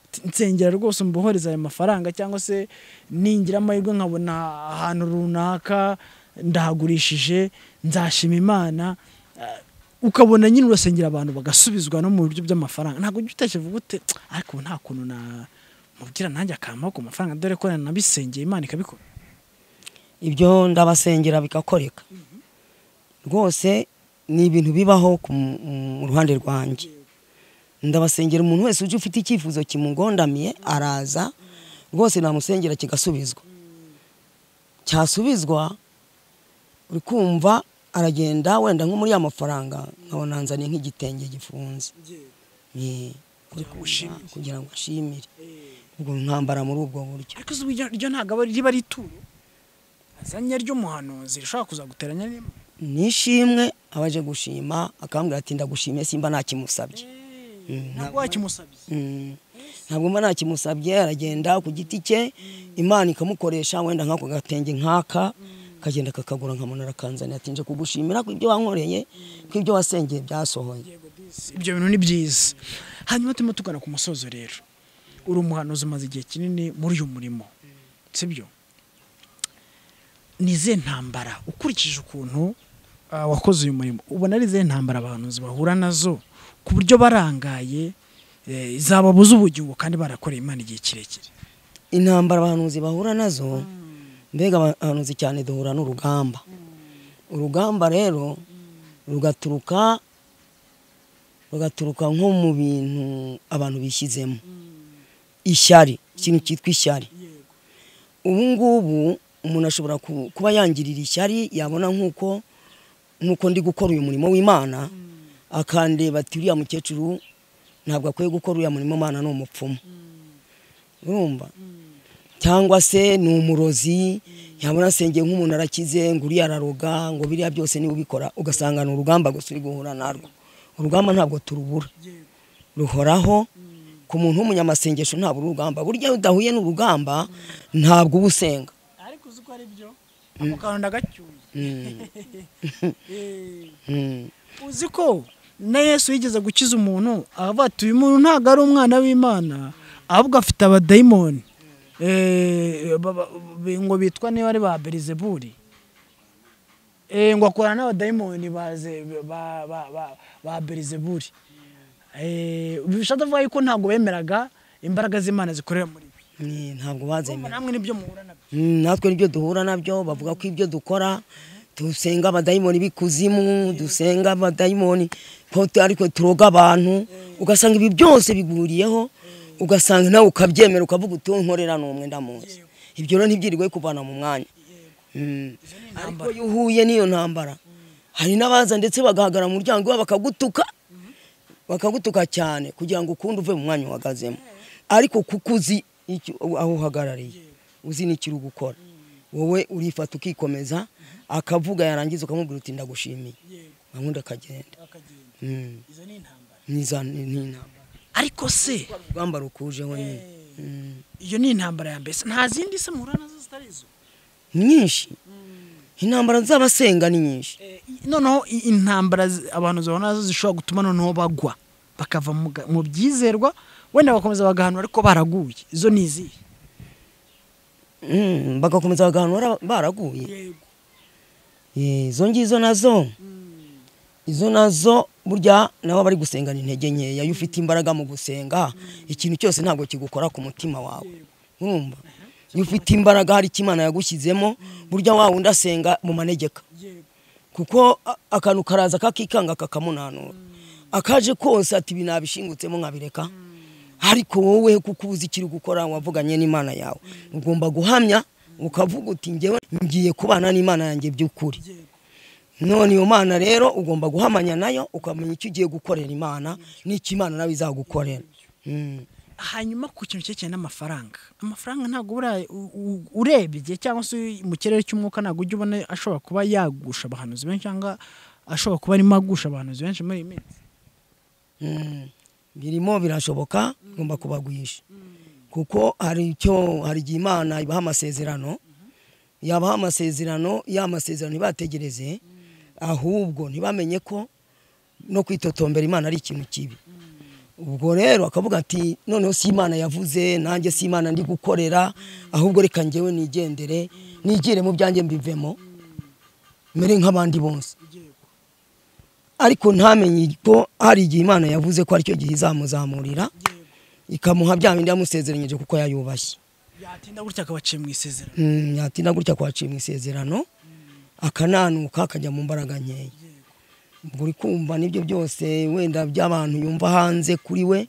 Ati, nsengera rwose mbohereza ayo mafaranga cyangwa se ningira amahirwe nkabona ahantu runaka ndahagurishije nzashima imana Ah, ukabona nyine urasengera abantu bagasubizwa no mu buryo by'amafaranga ntabwo ujya utekereza uvuga ute ariko ubu nta kuntu na mubwira nanjye akampaho ku mafaranga dore ko nanabisengeye imana ikabikora ibyo ndabasengera bigakoreka rwose ni ibintu bibaho ku mu- mu ruhande rwanjye ndabasengera umuntu wese uje ufite icyifuzo kimugondamiye araza rwose namusengera kigasubizwa cyasubizwa uri kumva aragenda wenda nko muri ya mafaranga nkabona nzanye nk'igitenge gifunze Eh, kugira ngo ashimire ubwo nkambara muri ubwo buryo ariko zuba iryo- iryo ntabwo aba- riba ari ituro azanye ry'umuhanuzi rishobora kuzaguteranya n'imana nishimwe abaje gushima akambwira ati ndagushimiye simba ntakimusabye ntabwo wakimusabye Mm. ntabwo mba ntakimusabye aragenda ku giti cye imana ikamukoresha wenda nk'ako gatenge nk'aka akagenda akakagura nkamunara akanzanira ati nje kugushimira ku ibyo wankoreye ku ibyo wasengeye byasohoye ibyo bintu ni byiza hanyuma turimo tugana ku musozo rero uri umuhanuzi umaze igihe kinini muri uyu murimo sibyo ni izihe ntambara ukurikije ukuntu ah, wakoze uyu murimo ubona ari izihe ntambara abahanuzi bahura nazo ku buryo barangaye eh, zababuza ubugingo kandi barakoreye imana igihe kirekire intambara abahanuzi bahura nazo mbega abahanuzi cyane duhura n'urugamba urugamba rero rugaturuka rugaturuka nko mu bintu abantu bishyizemo ishyari ikintu cyitwa ishyari ubu ngubu umuntu ashobora ku- kuba yangirira ishyari yabona nk'uko nk'uko ndi gukora uyu murimo w'imana akandeba ati uriya mukecuru ntabwo akwiye gukora uriya murimo imana ni umupfumu urumva cyangwa se ni umurozi yabona asengeye nk'umuntu arakize ngo uriya araroga ngo biriya byose niba ubikora ugasanga ni urugamba gusa uri guhura narwo urugamba ntabwo turubura ruhoraho ku muntu w'umunyamasengesho ntabwo uri urugamba burya iyo udahuye n'urugamba ntabwo uba usenga ariko uzi ko ari byo amukanda agacyuye Mm. Mm. uzi ko na yesu yigeze gukiza umuntu avuga ati uyu muntu ntabwo ari umwana w'imana ahubwo afite abadayimoni Eh, ba- ba- bi- ngo bitwa niba ari ba berizeburi Eh, ngo akorana n'abadayimoni ba ze- ba- ba- ba- ba berizeburi Eh, bishatse kuvuga yuko ntabwo bemeraga imbaraga z'imana zikorera muri bi Ni- ntabwo bazemera namwe nibyo muhura nabyo Mm, natwe nibyo duhura nabyo bavuga ko ibyo dukora dusenga abadayimoni b'ikuzimu dusenga abadayimoni ko tu- ariko turoga abantu ugasanga ibi byose biguriyeho ugasanga nawe ukabyemera ukavuga uti nkorera n'umwe ndamuzi ibyo rero ntibyirirwe kuvana mu mwanya Mm. ariko iyo uhuye n'iyo ntambara hari n'abaza ndetse bagahagarara mu muryango iwabo bakagutuka bakagutuka cyane kugira ngo ukundi uve mu mwanya uhagazemo ariko kuko uzi icyo- aho uhagarariye uzi n'icyo uri gukora wowe urifata ukikomeza akavuga yarangiza ukamubwira uti ndagushimiye nkabundi akagenda Mm. Niza- ni ni intambara ariko se urugamba rukujeho nyine Mm. iyo ni intambara ya mbese nta zindi se muhura nazo zitari izo nyinshi intambara z'abasenga ni nyinshi Eh, i- noneho i- intambara zi- abantu zibona nazo zishobora gutuma noneho bagwa bakava mu ga- mu byizerwa wenda bakomeza bagahanura ariko baraguye izo ni izihe Mm, bagakomeza bagahanura baraguye Eh, izo ngizo nazo izo nazo burya nabo bari gusengana intege nkeya iyo ufite imbaraga mu gusenga ikintu cyose ntabwo kigukora ku mutima wawe urumva iyo ufite imbaraga hari icyo imana yagushyizemo burya wa wundi asenga mu manegeka kuko a- akantu karaza kakikanga kakamunanura akaje kose ati ibi nabishingutsemo nkabireka ariko wowe kuko ubuze ikiri gukora wavuganye n'imana yawe ugomba guhamya ukavuga uti ngewe ngiye kubana n'imana yanjye by'ukuri none iyo mana rero ugomba guhamanya nayo ukamenya icyo ugiye gukorera imana n'icyo imana nawe izagukorera Mm. hanyuma ku kintu cyerekeranye n'amafaranga amafaranga ntabwo ubura- u- u- urebye cyangwa se mu kirere cy'umwuka ntabwo ujya ubona ashobora kuba yagusha abahanuzi benshi cyangwa ashobora kuba arimo agusha abahanuzi benshi muri iyi minsi Mm. birimo birashoboka ugomba kubaguhisha kuko hari icyo hari igihe imana ibaha amasezerano yabaha amasezerano ya masezerano ntibategereze ahubwo ntibamenye ko no kwitotombera imana ari ikintu kibi ubwo rero akavuga ati noneho si imana yavuze nanjye si imana ndi gukorera ahubwo reka ngewe nigendere nigire mu byanjye mbivemo mere nk'abandi bose ariko ntamenye ko hari igihe imana yavuze ko aricyo gihe izamuzamurira ikamuha bya bindi yamusezeranyije kuko yayubashye yatinda gutya akaba aciye mu isezerano Mm, yatinda gutya kwaciye mu isezerano akananuka akajya mu mbaraga nkeya ubwo uri kumva nibyo byose wenda by'abantu yumva hanze kuri we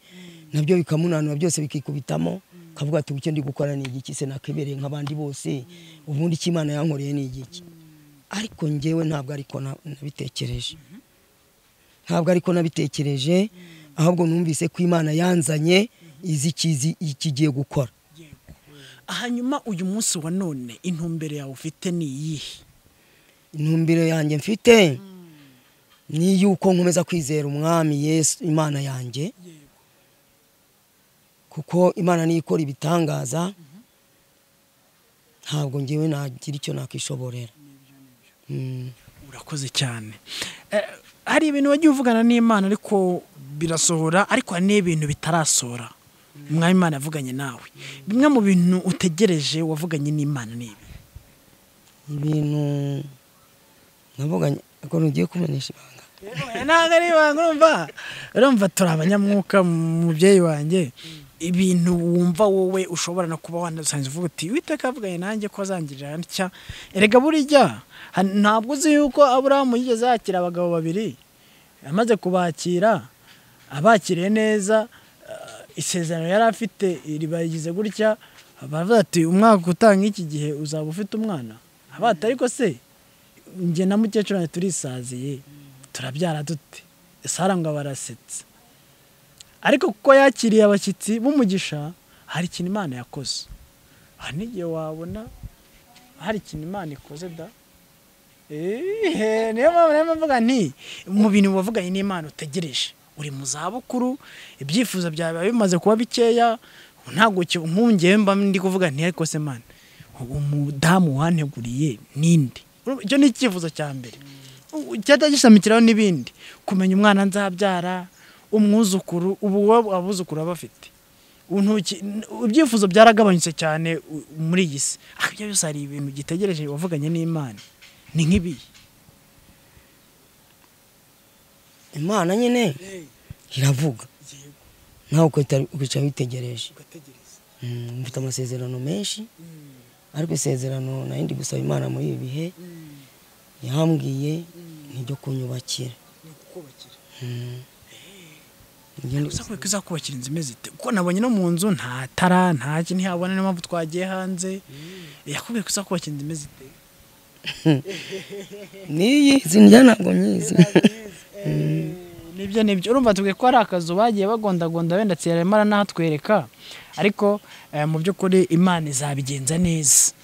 nabyo bikamunanura byose bikikubitamo akavuga ati icyo ndi gukora ni igiki se nakibereye nk'abandi bose ubundi icyo imana yankoreye ni igiki ariko njyewe ntabwo ariko na- nabitekereje ntabwo ariko nabitekereje ahubwo numvise ko imana yanzanye izi ikizi ikigiye gukora hanyuma uyu munsi wa none intumbero yawe ufite ni iyihe intumbero yanjye mfite ni yuko nkomeza kwizera umwami yesu imana yanjye kuko imana niyo ikora ibitangaza ntabwo ngewe nagira icyo nakishoborera Mm. urakoze cyane Eh, hari ibintu wagiye uvugana n'imana ariko birasohora ariko hari n'ibintu bitarasohora umwami imana yavuganye nawe bimwe mu bintu utegereje wavuganye n'imana ni ibi ibintu navuganye ariko ntugiye kumenyesha ibanga ntabwo ari ibanga urumva urumva turi abanyamwuka mubyeyi wanjye ibintu wumva wowe ushobora no kuba wanasanze uvuga uti witeka avuganye nanjye ko azangirira ntya erega burya ha- ntabwo uzi yuko aburahamu yigeze yakira abagabo babiri amaze kubakira abakiriye neza eh, isezerano yari afite ribayigize gutya baravuga ati umwaka utanga iki gihe uzaba ufite umwana abata ariko se njye na mukecuru wanjye turisaziye turabyara dute sara ngo barasetse ariko kuko yakiriye abashyitsi b'umugisha hari ikintu imana yakoze hari n'igihe wabona hari ikintu imana ikoze da Eeeh, niyo mpamvu rero mvuga nti mu bintu wavuganye n'imana utegereje uri mu zabukuru ibyifuzo byawe biba bimaze kuba bikeya ntabwo ki- nk'ungewe mba ndi kuvuga nti ariko se mana umudamu wanteguriye ninde Urumva, icyo ni icyifuzo cya mbere cyahita gishamikiraho n'ibindi kumenya umwana nzabyara umwuzukuru ubu wowe abuzukuru baba bafite Ubu ntuki- n- ibyifuzo byaragabanyutse cyane u- muri iyi si ariko ibyo byose hari ibintu gitegereje wavuganye n'imana ni nk'ibi imana nyine iravuga nawe ukahita- ukicara witegereje Mm, mfite amasezerano menshi ariko isezerano nari ndi gusaba imana muri ibi bihe yambwiye ni iryo kunyubakira Ngende gusa kubera ko izakubakira inzu imeze ite kuko nabonye no mu nzu nta tara nta kintu ntihabona niyo mpamvu twagiye hanze yakubwiye ko izakubakira inzu imeze ite niyi zinjya ntabwo nyizi nibyo nibyo urumva tubwiye ko hari akazu bagiye bagondagonda wenda tsiraremara natwereka ariko eh, mu by'ukuri imana izabigenza neza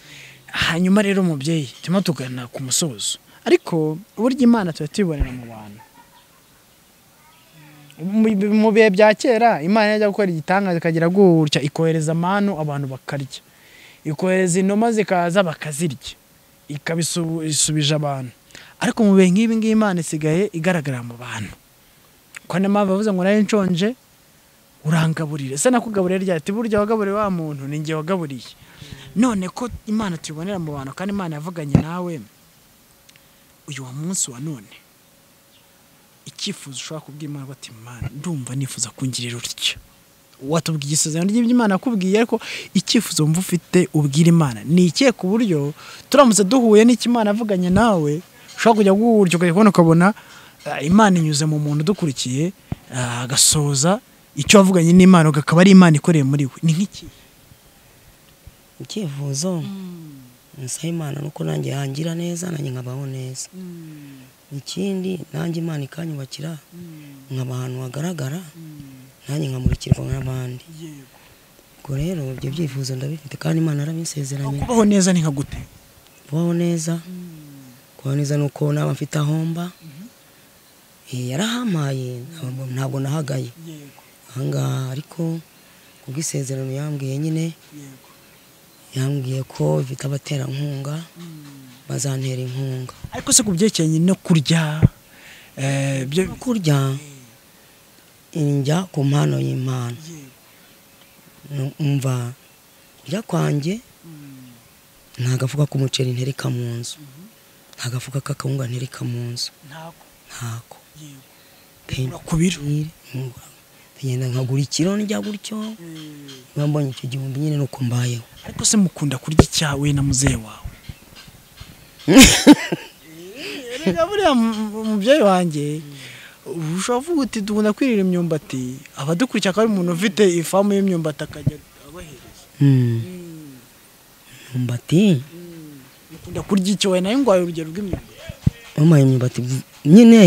hanyuma rero umubyeyi turimo tugana ku musozo ariko burya imana tuba tuyibonera mu bantu Mu- mu bihe bya kera imana yajya gukora igitangaza ikagira gutya ikohereza amanu abantu bakarya ikohereza inuma zikaza bakazirya ikabisubije abantu ariko mu bihe nk'ibi ngibi imana isigaye igaragara mu bantu ko niyo mpamvu bavuze ngo nari nshonje urangaburire se nakugaburira ryari ati burya wagaburiye wa muntu ni njye wagaburiye none ko imana tuyibonera mu bantu kandi imana yavuganye nawe uyu wa munsi wa none icyifuzo ushobora kubwira Imana ati Mana ndumva nifuza kungirira utya watubwiye isezerano ry'iby'imana yakubwiye ariko icyifuzo wumva ufite ubwira imana ni ikihe ku buryo turamutse duhuye n'ikimana avuganye nawe ushobora kujya gutyo ukabona ukabona ah, imana inyuze mu muntu udukurikiye ah, agasohoza icyo wavuganye n'imana akaba ari imana ikoreye muri we ni nk'iki icyifuzo nsaba imana nuko nanjye yangira neza nanjye nkabaho neza ikindi nanjye imana ikanyubakira nkaba ahantu hagaragara nanjye nkamurikirwa n'abandi ubwo rero ibyo byifuzo ndabifite kandi imana yarabinsezeranye kubaho neza ni nka gute kubaho neza kubaho neza ni uko naba mfite ahomba Eh, yarahampaye ntabwo- ntabwo nahagaye ahangaha ariko kubw'isezerano yambwiye nyine yambwiye ko bifite abaterankunga bazantera inkunga ariko se ku byerekeranye no kurya eh, byo kurya njya ku mpano y'impano umva kurya kwanjye nta gafuka k'umuceri ntereka mu nzu nta gafuka k'akawunga ntereka mu nzu ntabwo ntako ku biro ngenda nkagura ikiro njya gutyo niba mbonye icyo gihumbi nyine nuko mbayeho ariko se mukunda kurya icyawe na muzehe wawe reka buriya mu- mubyeyi wanjye ushobora kuvuga uti dukunda kwirira imyumbati abadukurikira akaba ari umuntu ufite ifamu y'imyumbati akajya abahereza imyumbati mukunda kurya icyo we nayo ngwaye urugero rw'imyumbati wampaye imyumbati nyine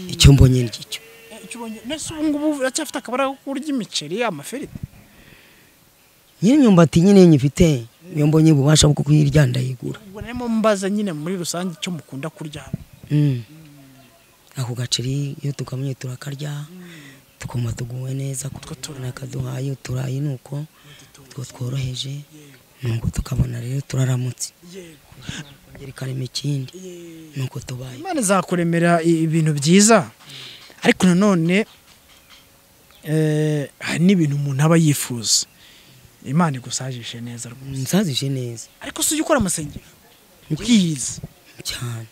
icyo mbonye ni cyo Eh, icyo ubonye- mbese ubu ngubu uracyafite akabara ko kurya imiceri amafiriti nyine imyumbati nyine nyifite iyo mbonye ububasha bwo kuyirya ndayigura ubwo narimo mbaza nyine muri rusange icyo mukunda kurya hano Mm. ako gaceri iyo tukamenye turakarya tukumva tuguwe neza kutwo tubona kaduhaye uturayi ni uko two tworoheje nuko tukabona rero turaramutse kongera ikarema ikindi nuko tubaye imana izakuremera i- ibintu byiza ariko nanone eh, hari n'ibintu umuntu aba yifuza imana igusajishe neza rwose nsazije neza ariko si ujya ukora amasengero ubwiza cyane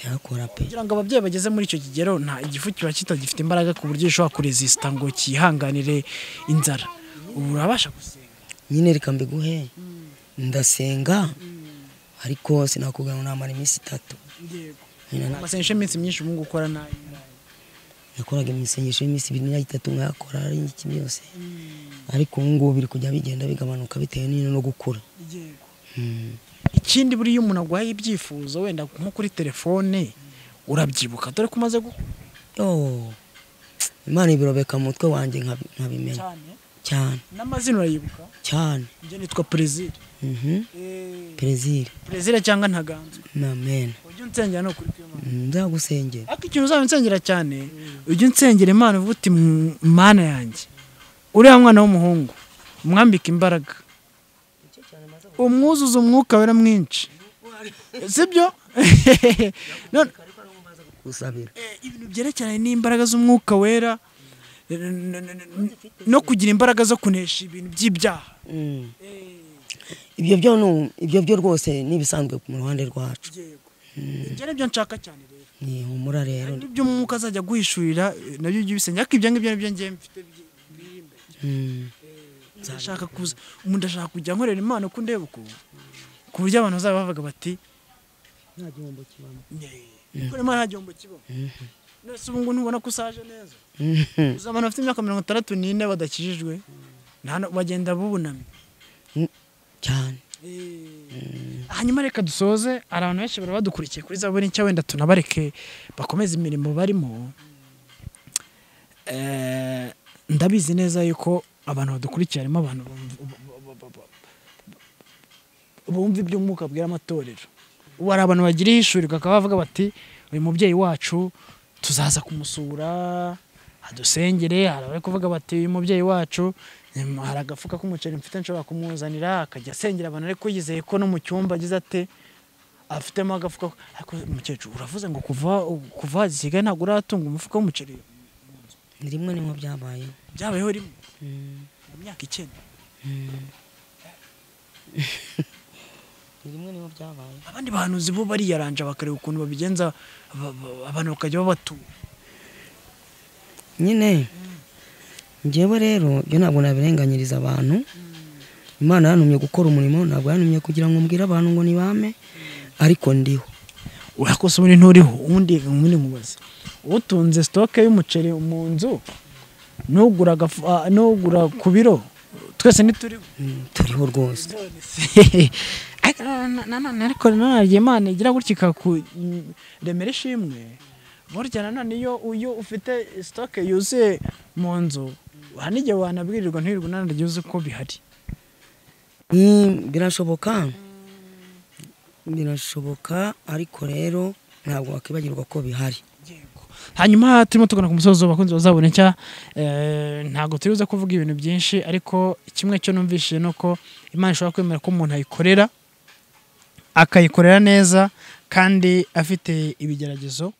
ndayakora pe kugira ngo ababyeyi bageze muri icyo kigero nta igifu kiba kitagifite imbaraga ku buryo gishobora kurezisita ngo kihanganire inzara ubu urabasha gusenga nyine reka mbiguhe ndasenga ariko sinakugana namara iminsi itatu Nyine na- amasengesho y'iminsi myinshi ubu ngubu ukora nabi nakoraga imisengesho y'iminsi ibiri n'itatu nkayakora ari iki byose ariko ubu ngubu biri kujya bigenda bigabanuka bitewe n'ino no gukura Mm. ikindi buriya umuntu agwaye ibyifuzo wenda nko kuri telefone urabyibuka dore ko umaze gukura Yo, imana ibirobeka mu mutwe wanjye nkabi- nkabimenya cyane cyane n'amazina urayibuka cyane njye nitwa perezida Mhm. perezire perezida cyangwa ntaganzwe namen ujya unsengera ni ukuri kw'imana nzagusengera ariko ikintu uzaba unsengera cyane ujya unsengera imana uvuga uti "M- mana yanjye uriya mwana w'umuhungu umwambike imbaraga umwuzuza umwuka wera mwinshi sibyo none gusabira eh, ibintu byerekeranye n'imbaraga z'umwuka wera eh, n- n- n- no kugira imbaraga zo kunesha ibintu by'ibyaha Mm. ibyo byo nu- ibyo byo rwose n'ibisanzwe mu ruhande rwacu ibyo ni byo nshaka cyane rero ni humura rero ibyo umwuka azajya guhishurira eh, nabyo ujye ubisengera ariko ibyo ngibyo nabyo ngiye mfite byi- biri imbere. Mm. ndashaka kuza umuntu ndashaka kujya nkorera imana uko ndeba uko ku buryo abantu bazaba bavuga bati "Nye, ko imana nta gihombo kibamo nese ubu ngubu ntubona ko usaje neza Mhm. uzi abantu bafite imyaka mirongo itandatu n'ine badakijijwe nta no- bagenda bubunamye cyane hanyuma reka dusoze hari abantu benshi bari badukurikiye kuri za buri nshya wenda tunabareke bakomeze imirimo barimo Eh, ndabizi neza yuko abantu badukurikiye harimo abantu bumva- bumva iby'umwuka bwera amatorero ubu hari abantu bagira ihishurirwa bakaba bavuga bati uyu mubyeyi wacu tuzaza kumusura adusengere hari abari kuvuga bati uyu mubyeyi wacu em, hari agafuka k'umuceri mfite nshobora kumuzanira akajya asengera abantu ariko yizeye ko no mu cyumba agize ate afitemo agafuka ariko umukecuru uravuze ngo kuva kuva zisigaye ntabwo uratunga umufuka w'umuceri ni rimwe nimwe byabaye byabayeho rimwe mu myaka icyenda ni rimwe nimwe byabaye abandi bahanuzi bo bariyaranja bakareba ukuntu babigenza ba- ba- abantu bakajya babatura nyine njyewe rero ibyo ntabwo nabirenganyiriza abantu imana yantumye gukora umurimo ntabwo yantumye kugira ngo mbwire abantu ngo nibame ariko ndiho urakoze ubundi nturiho ubundi ubundi mubaze utunze sitoke y'umuceri mu nzu n'ugura agafu- ah, n'ugura ku biro twese ntituriho Mm, turiho rwose ariko na- na- na- na- ariko nanone imana igira gutya ikakuremera ishimwe burya nanone iyo iyo ufite sitoke yuzuye mu nzu hari n'igihe wanabwirirwa ntirirwe nanone yuzuye ko bihari Mm, birashoboka birashoboka ariko rero ntabwo wakibagirwa ko bihari hanyuma turimo tugana ku musozo abakunzi bazabona nshya eh, ntabwo turi buze kuvuga ibintu byinshi ariko kimwe cyo numvishije ni uko imana ishobora kwemera ko umuntu ayikorera akayikorera neza kandi afite ibigeragezo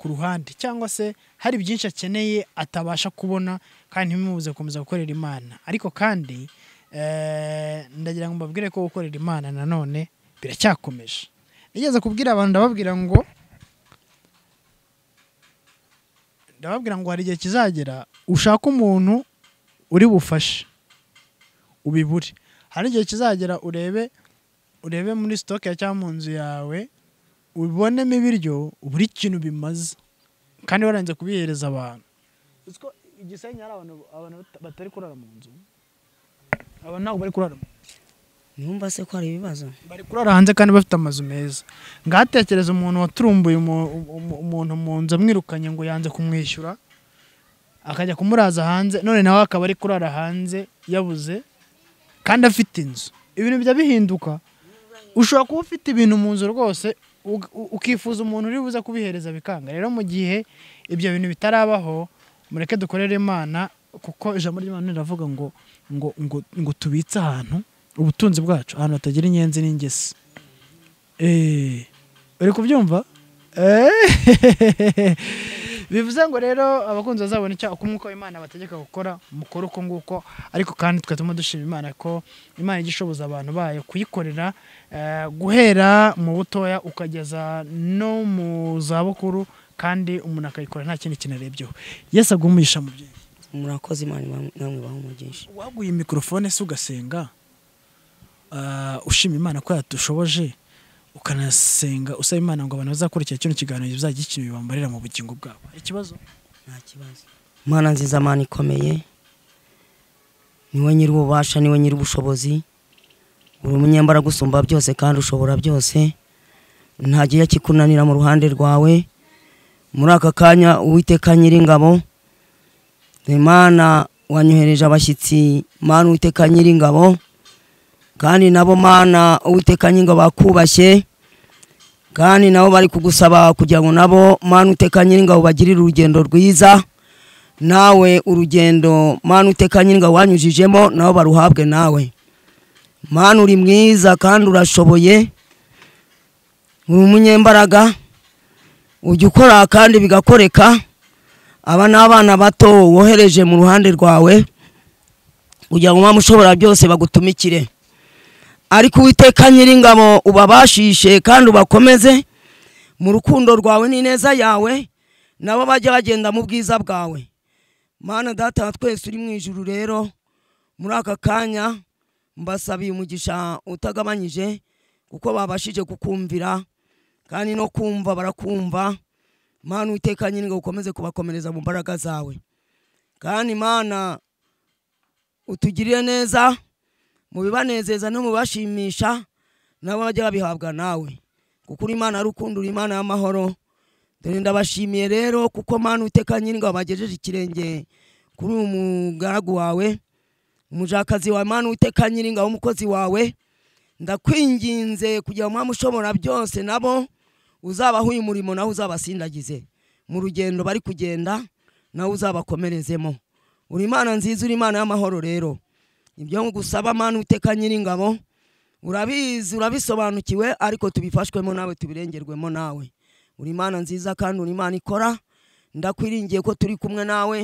ku ruhande cyangwa se hari byinshi akeneye atabasha kubona kandi ntibimubuze gukomeza gukorera imana ariko kandi eh, ndagira ngo mbabwire ko gukorera imana nanone biracyakomeje nigeze kubwira abantu ndababwira ngo ndababwira ngo hari igihe kizagera ushaka umuntu uri bufashe ubibure hari igihe kizagera urebe urebe muri sitoke cyangwa mu nzu yawe ubonemo ibiryo buri kintu bimaze kandi waranze kubihereza abantu uzi ko igisenyi hari abantu abantu bata- batari kurara mu nzu abantu ntabwo bari kurara mu ntumva se ko hari ibibazo bari kurara hanze kandi bafite amazu meza ngatekereza umuntu waturumbuye umu- umu- umuntu mu nzu amwirukanye ngo yanze kumwishyura akajya kumuraza hanze none nawe akaba ari kurara hanze yabuze kandi afite inzu ibintu bijya bihinduka ushobora kuba ufite ibintu mu nzu rwose ug- u- ukifuza umuntu uri buze kubihereza bikanga rero mu gihe ibyo bintu bitarabaho mureke dukorere imana kuko ijambo ry'imana riravuga ngo ngo ngo ngo tubitse ahantu ubutunzi bwacu ahantu hatagira inyenzi n'ingesi Eh, uri kubyumva Eh, bivuze ngo rero abakunzi bazabona icyo uko umwuka w'imana bategeka gukora mukore uko nguko ariko kandi twe tuma dushima imana ko imana ijya ishoboza abantu bayo kuyikorera eh, guhera mu butoya ukageza no mu zabukuru kandi umuntu akayikora nta kindi kintu arebyeho yesu aguha umugisha mu byeyi murakoze imana iba- namwe bahumugisha waguye mikorofone se ugasenga ah, ushima imana ko yadushoboje ukanasenga usaba imana ngo abantu bazakurikira kino kiganiro bizajya ikintu bibambarira mu bugingo bwabo hari ikibazo nta kibazo mana nziza mana ikomeye niwe nyir'ububasha niwe nyir'ubushobozi uri umunyembaraga usumba byose kandi ushobora byose nta gihe kikunanira mu ruhande rwawe muri aka kanya uwiteka nyir'ingabo imana wanyohereje abashyitsi mana uwiteka nyir'ingabo kandi nabo mana uwiteka nyir'ingabo bakubashye kandi nabo bari kugusaba kugira ngo nabo manu uteka nyir'ingabo bagirire urugendo rwiza nawe urugendo manu uteka nyir'ingabo wanyujijemo nabo baruhabwe nawe manu uri mwiza kandi urashoboye uri umunyembaraga ujya ukora kandi bigakoreka aba ni abana bato wohereje mu ruhande rwawe kugira ngo mpamvu ushobora byose bagutumikire ariko uwiteka nyir'ingabo ubabashishe kandi ubakomeze mu rukundo rwawe n'ineza yawe nabo bajye bagenda mu bwiza bwawe mana data wa twese uri mu ijuru rero muri aka kanya mbasabiye umugisha utagabanyije kuko babashije kukumvira kandi no kumva barakumva mana uwiteka nyir'ingabo ukomeze kubakomereza mu mbaraga zawe kandi mana utugirire neza mu bibanezeza no mu bibashimisha nabo bajya babihabwa nawe kuko uri imana y'urukundo uri imana y'amahoro dore ndabashimiye rero kuko mana uteka nyir'ingabo bagejeje ikirenge kuri uyu mugaragu wawe umujakazi wawe mana uteka nyir'ingabo umukozi wawe ndakwinginze kugira ngo mpamvu ushobora byose nabo uzabaha uyu murimo nawe uzabasindagize mu rugendo bari kugenda nawe uzabakomerezemo uri imana nziza uri imana y'amahoro rero ibyo ngusaba mana uteka nyir'ingabo urabizi urabisobanukiwe ariko tubifashwemo nawe tubirengerwemo nawe uri imana nziza kandi uri imana ikora ndakwiringiye ko turi kumwe nawe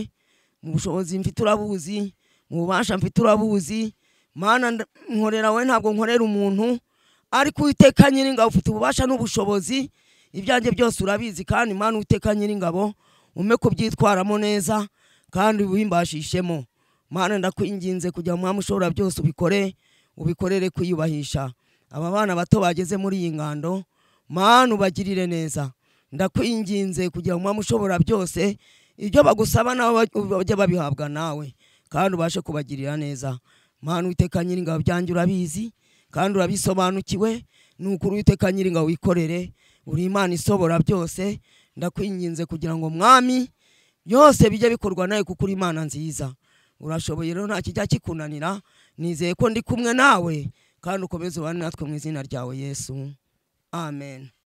mu bushobozi mfite urabuzi mu bubasha mfite urabuzi mana nda- nkorera wowe ntabwo nkorera umuntu ariko uwiteka nyir'ingabo ufite ububasha n'ubushobozi ibyanjye byose urabizi kandi mana uwiteka nyir'ingabo ume kubyitwaramo neza kandi wimbashishemo mana ndakwinginze kugira ngo mwami ushobora byose ubikore ubikorere kwiyubahisha aba bana bato bageze muri iyi ngando mana ubagirire neza ndakwinginze kugira ngo mwami ushobora byose ibyo bagusaba nabo bajye babihabwa nawe kandi ubashe kubagirira neza mana uwiteka nyiringabo byanjye urabizi kandi urabisobanukiwe ni ukuri uwiteka nyiringabo wikorere uri imana isobora byose ndakwinginze kugira ngo mwami byose bijye bikorwa nawe kuko uri imana nziza urashoboye rero nta kijya kikunanira nizeye ko ndi kumwe nawe kandi ukomeze ubane natwe mu izina ryawe yesu amen